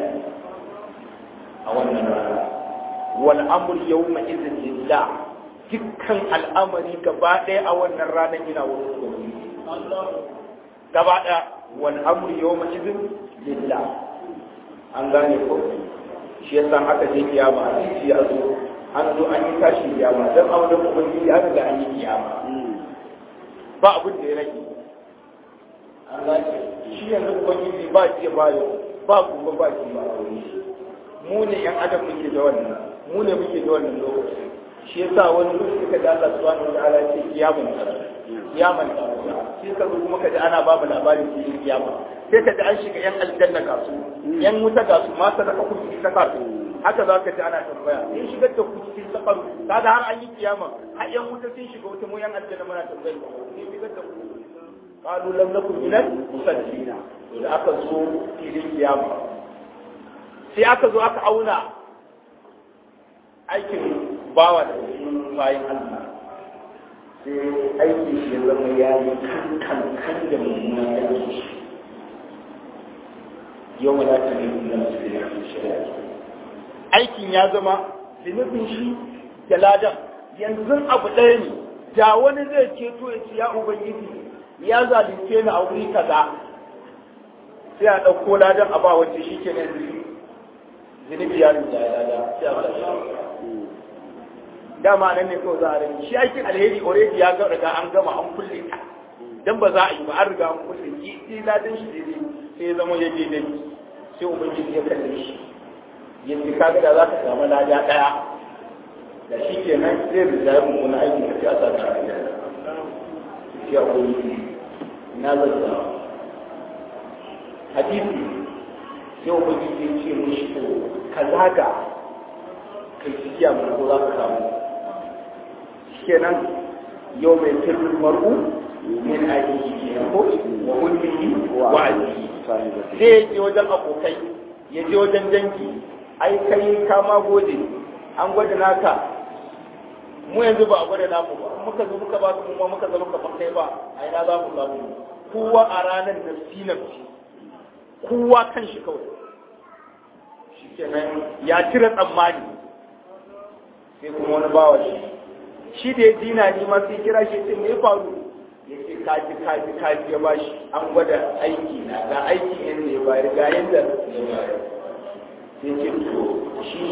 Speaker 3: a wannan rana wal amr yawma idhin lillah dukkan al'amari gaba ɗaya a wannan ranar yana wurin ubangiji gaba ɗaya wal amru yawma idhin lillah an gane ko shi yasa aka je kiyama a ciki ya zo an zo an yi tashi kiyama dan auren ubangiji an riga an yi kiyama ba abin da ya rage an gane shi yanzu ubangiji ba ce ba yau ba kuma ba ce ba aure mu ne yan adam muke da wannan mu ne muke da wannan lokaci shi yasa wani lokaci suka da Allah subhanahu wa ta'ala ya ce kiyamun kiyaman ta shi ka zo kuma kaji ana babu labarin cikin kiyama sai ka ji an shiga yan aljanna ga su yan wuta ga su ma sadaka ku cikin sakar haka za ka ji ana tambaya in shigar da ku cikin sakar kaga har an yi kiyama har yan wuta sun shiga wuta mu yan aljanna muna tambaya in shigar da ku qalu lam nakum minal musallina da aka zo filin kiyama sai aka zo aka auna aikin bawa da bayan Allah sai aiki shi ya zama ya yi kan kan da mummunan aiki shi yau ma za ta yi da su da shari'a aikin ya zama zunubin shi da ladan yanzu abu ɗaya ne da wani zai ceto ya ce ya ubangiji ya zalunce ni a wuri kaza sai a ɗauko ladan a ba wacce shi ke nan zunubi ya rinja ya lada sai a ba shi dama nan ne kawai za a rinji shi aikin alheri already ya ga riga an gama an kulle ta dan ba za a yi ba an riga an kulle ki sai ladan shi daidai sai ya zama ya je dai sai ubangiji ya kalle shi yanzu kaga da za ka samu lada ɗaya da shi ke nan zai rinja ya mummuna aiki ka siyasa ta hanyar ya ubangiji na zanta hadisi sai ubangiji ya ce mishi to ka zaga kai cikiya mai ko za ka samu kenan yau mai sirrin mar'u min aiki kenan ko wa ummihi wa abihi zai je wajen abokai ya je wajen dangi ai kai ka ma gode an gwada naka mu yanzu ba a gwada namu ba muka zo muka ba su mu muka zo muka kai ba a ina za mu samu kowa a ranar nafsi nafsi kowa kan shi kawai shikenan ya cire tsammani sai kuma wani bawa shi shi da ya dina ni ma sai kira shi ce me faru ya ce kaji kaji kaji ya bashi an gwada aiki na ga aiki yadda ya bayar ga yadda ya bayar sai ce to shi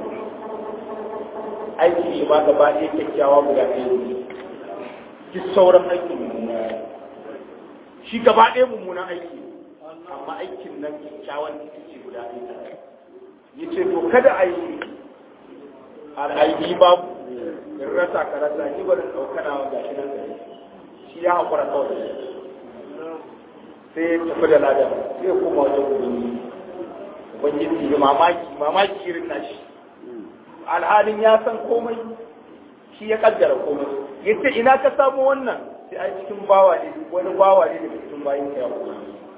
Speaker 3: aiki shi ma gaba ɗaya kyakkyawa guda ɗaya ne duk sauran aiki mummuna shi gaba ɗaya mummunan aiki amma aikin nan kyakkyawan ita ce guda ɗaya ya ce to kada a yi al'aibi babu in rasa ka rasa ni bari ɗaukana wa gashi nan gari shi ya haƙura kawai sai ya tafi da ladan sai ya koma wajen ubangiji ubangiji ya mamaki mamaki irin nashi alhalin ya san komai shi ya kaddara komai ya ce ina ka samu wannan sai a cikin bawa ne wani bawa ne daga cikin bayin ka ya kuma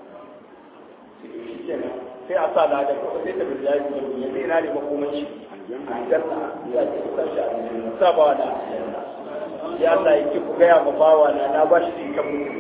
Speaker 3: sai a sa ladan ko sai ta bin yayi ne sai ina ne makoman shi aljanna ya ce san shi aljanna sa bawa da ya Allah yake ku gaya ma bawa na na ba shi kan mutum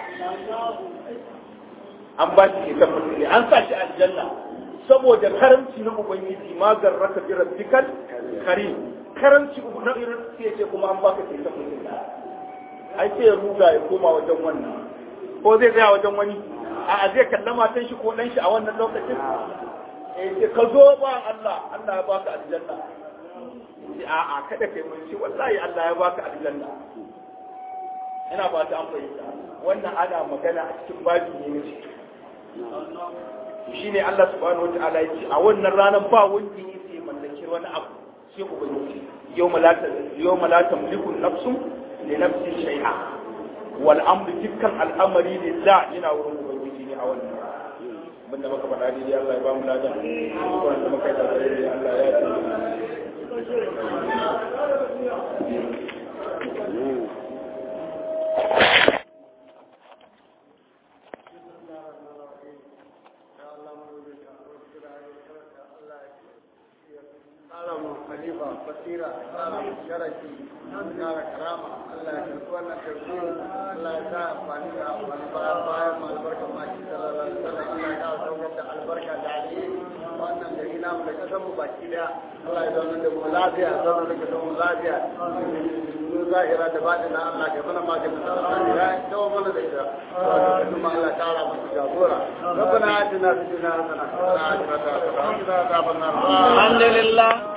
Speaker 3: an ba shi kan mutum an sa shi aljanna saboda karamci na ubangiji ma garraka bi rabbikal karim karamci na irin sai ce kuma an baka sai ta mutum ai sai ya ruga ya koma wajen wannan ko zai tsaya wajen wani a zai kalla matan shi ko dan shi a wannan lokacin eh sai ka zo ba Allah Allah ya baka aljanna sai a a kada kai mun shi wallahi Allah ya baka aljanna ina ba ta an fahimta wannan ana magana a cikin babi ne ne shi ne Allah subhanahu wa ta'ala ya ce a wannan ranar ba wanda ya ce mallaki wani abu sai ubangiji yau malata yau malata mulku nafsun li nafsin shay'a wal amru dukkan al'amari ne da yana wurin ubangiji ne a wannan mun da maka faɗa dai Allah ya ba mu ladan wanda muka yi da Allah ya
Speaker 1: khalifa basira sharafi kara karama Allah ya karɓi wannan tafsir Allah ya sa amfani da wani bayan bayan mu albarka ma shi sallallahu alaihi wasallam Allah ya kawo saukar da albarka da alheri wannan gari namu da kasan mu baki daya Allah ya zauna da mu lafiya zauna da kasan mu lafiya mu zahira da baɗina Allah ya mana maganin sa ya dawo mana da ita kuma Allah ya tara mu jagora ربنا آتنا في الدنيا حسنة وفي الآخرة حسنة وقنا عذاب النار
Speaker 2: الحمد لله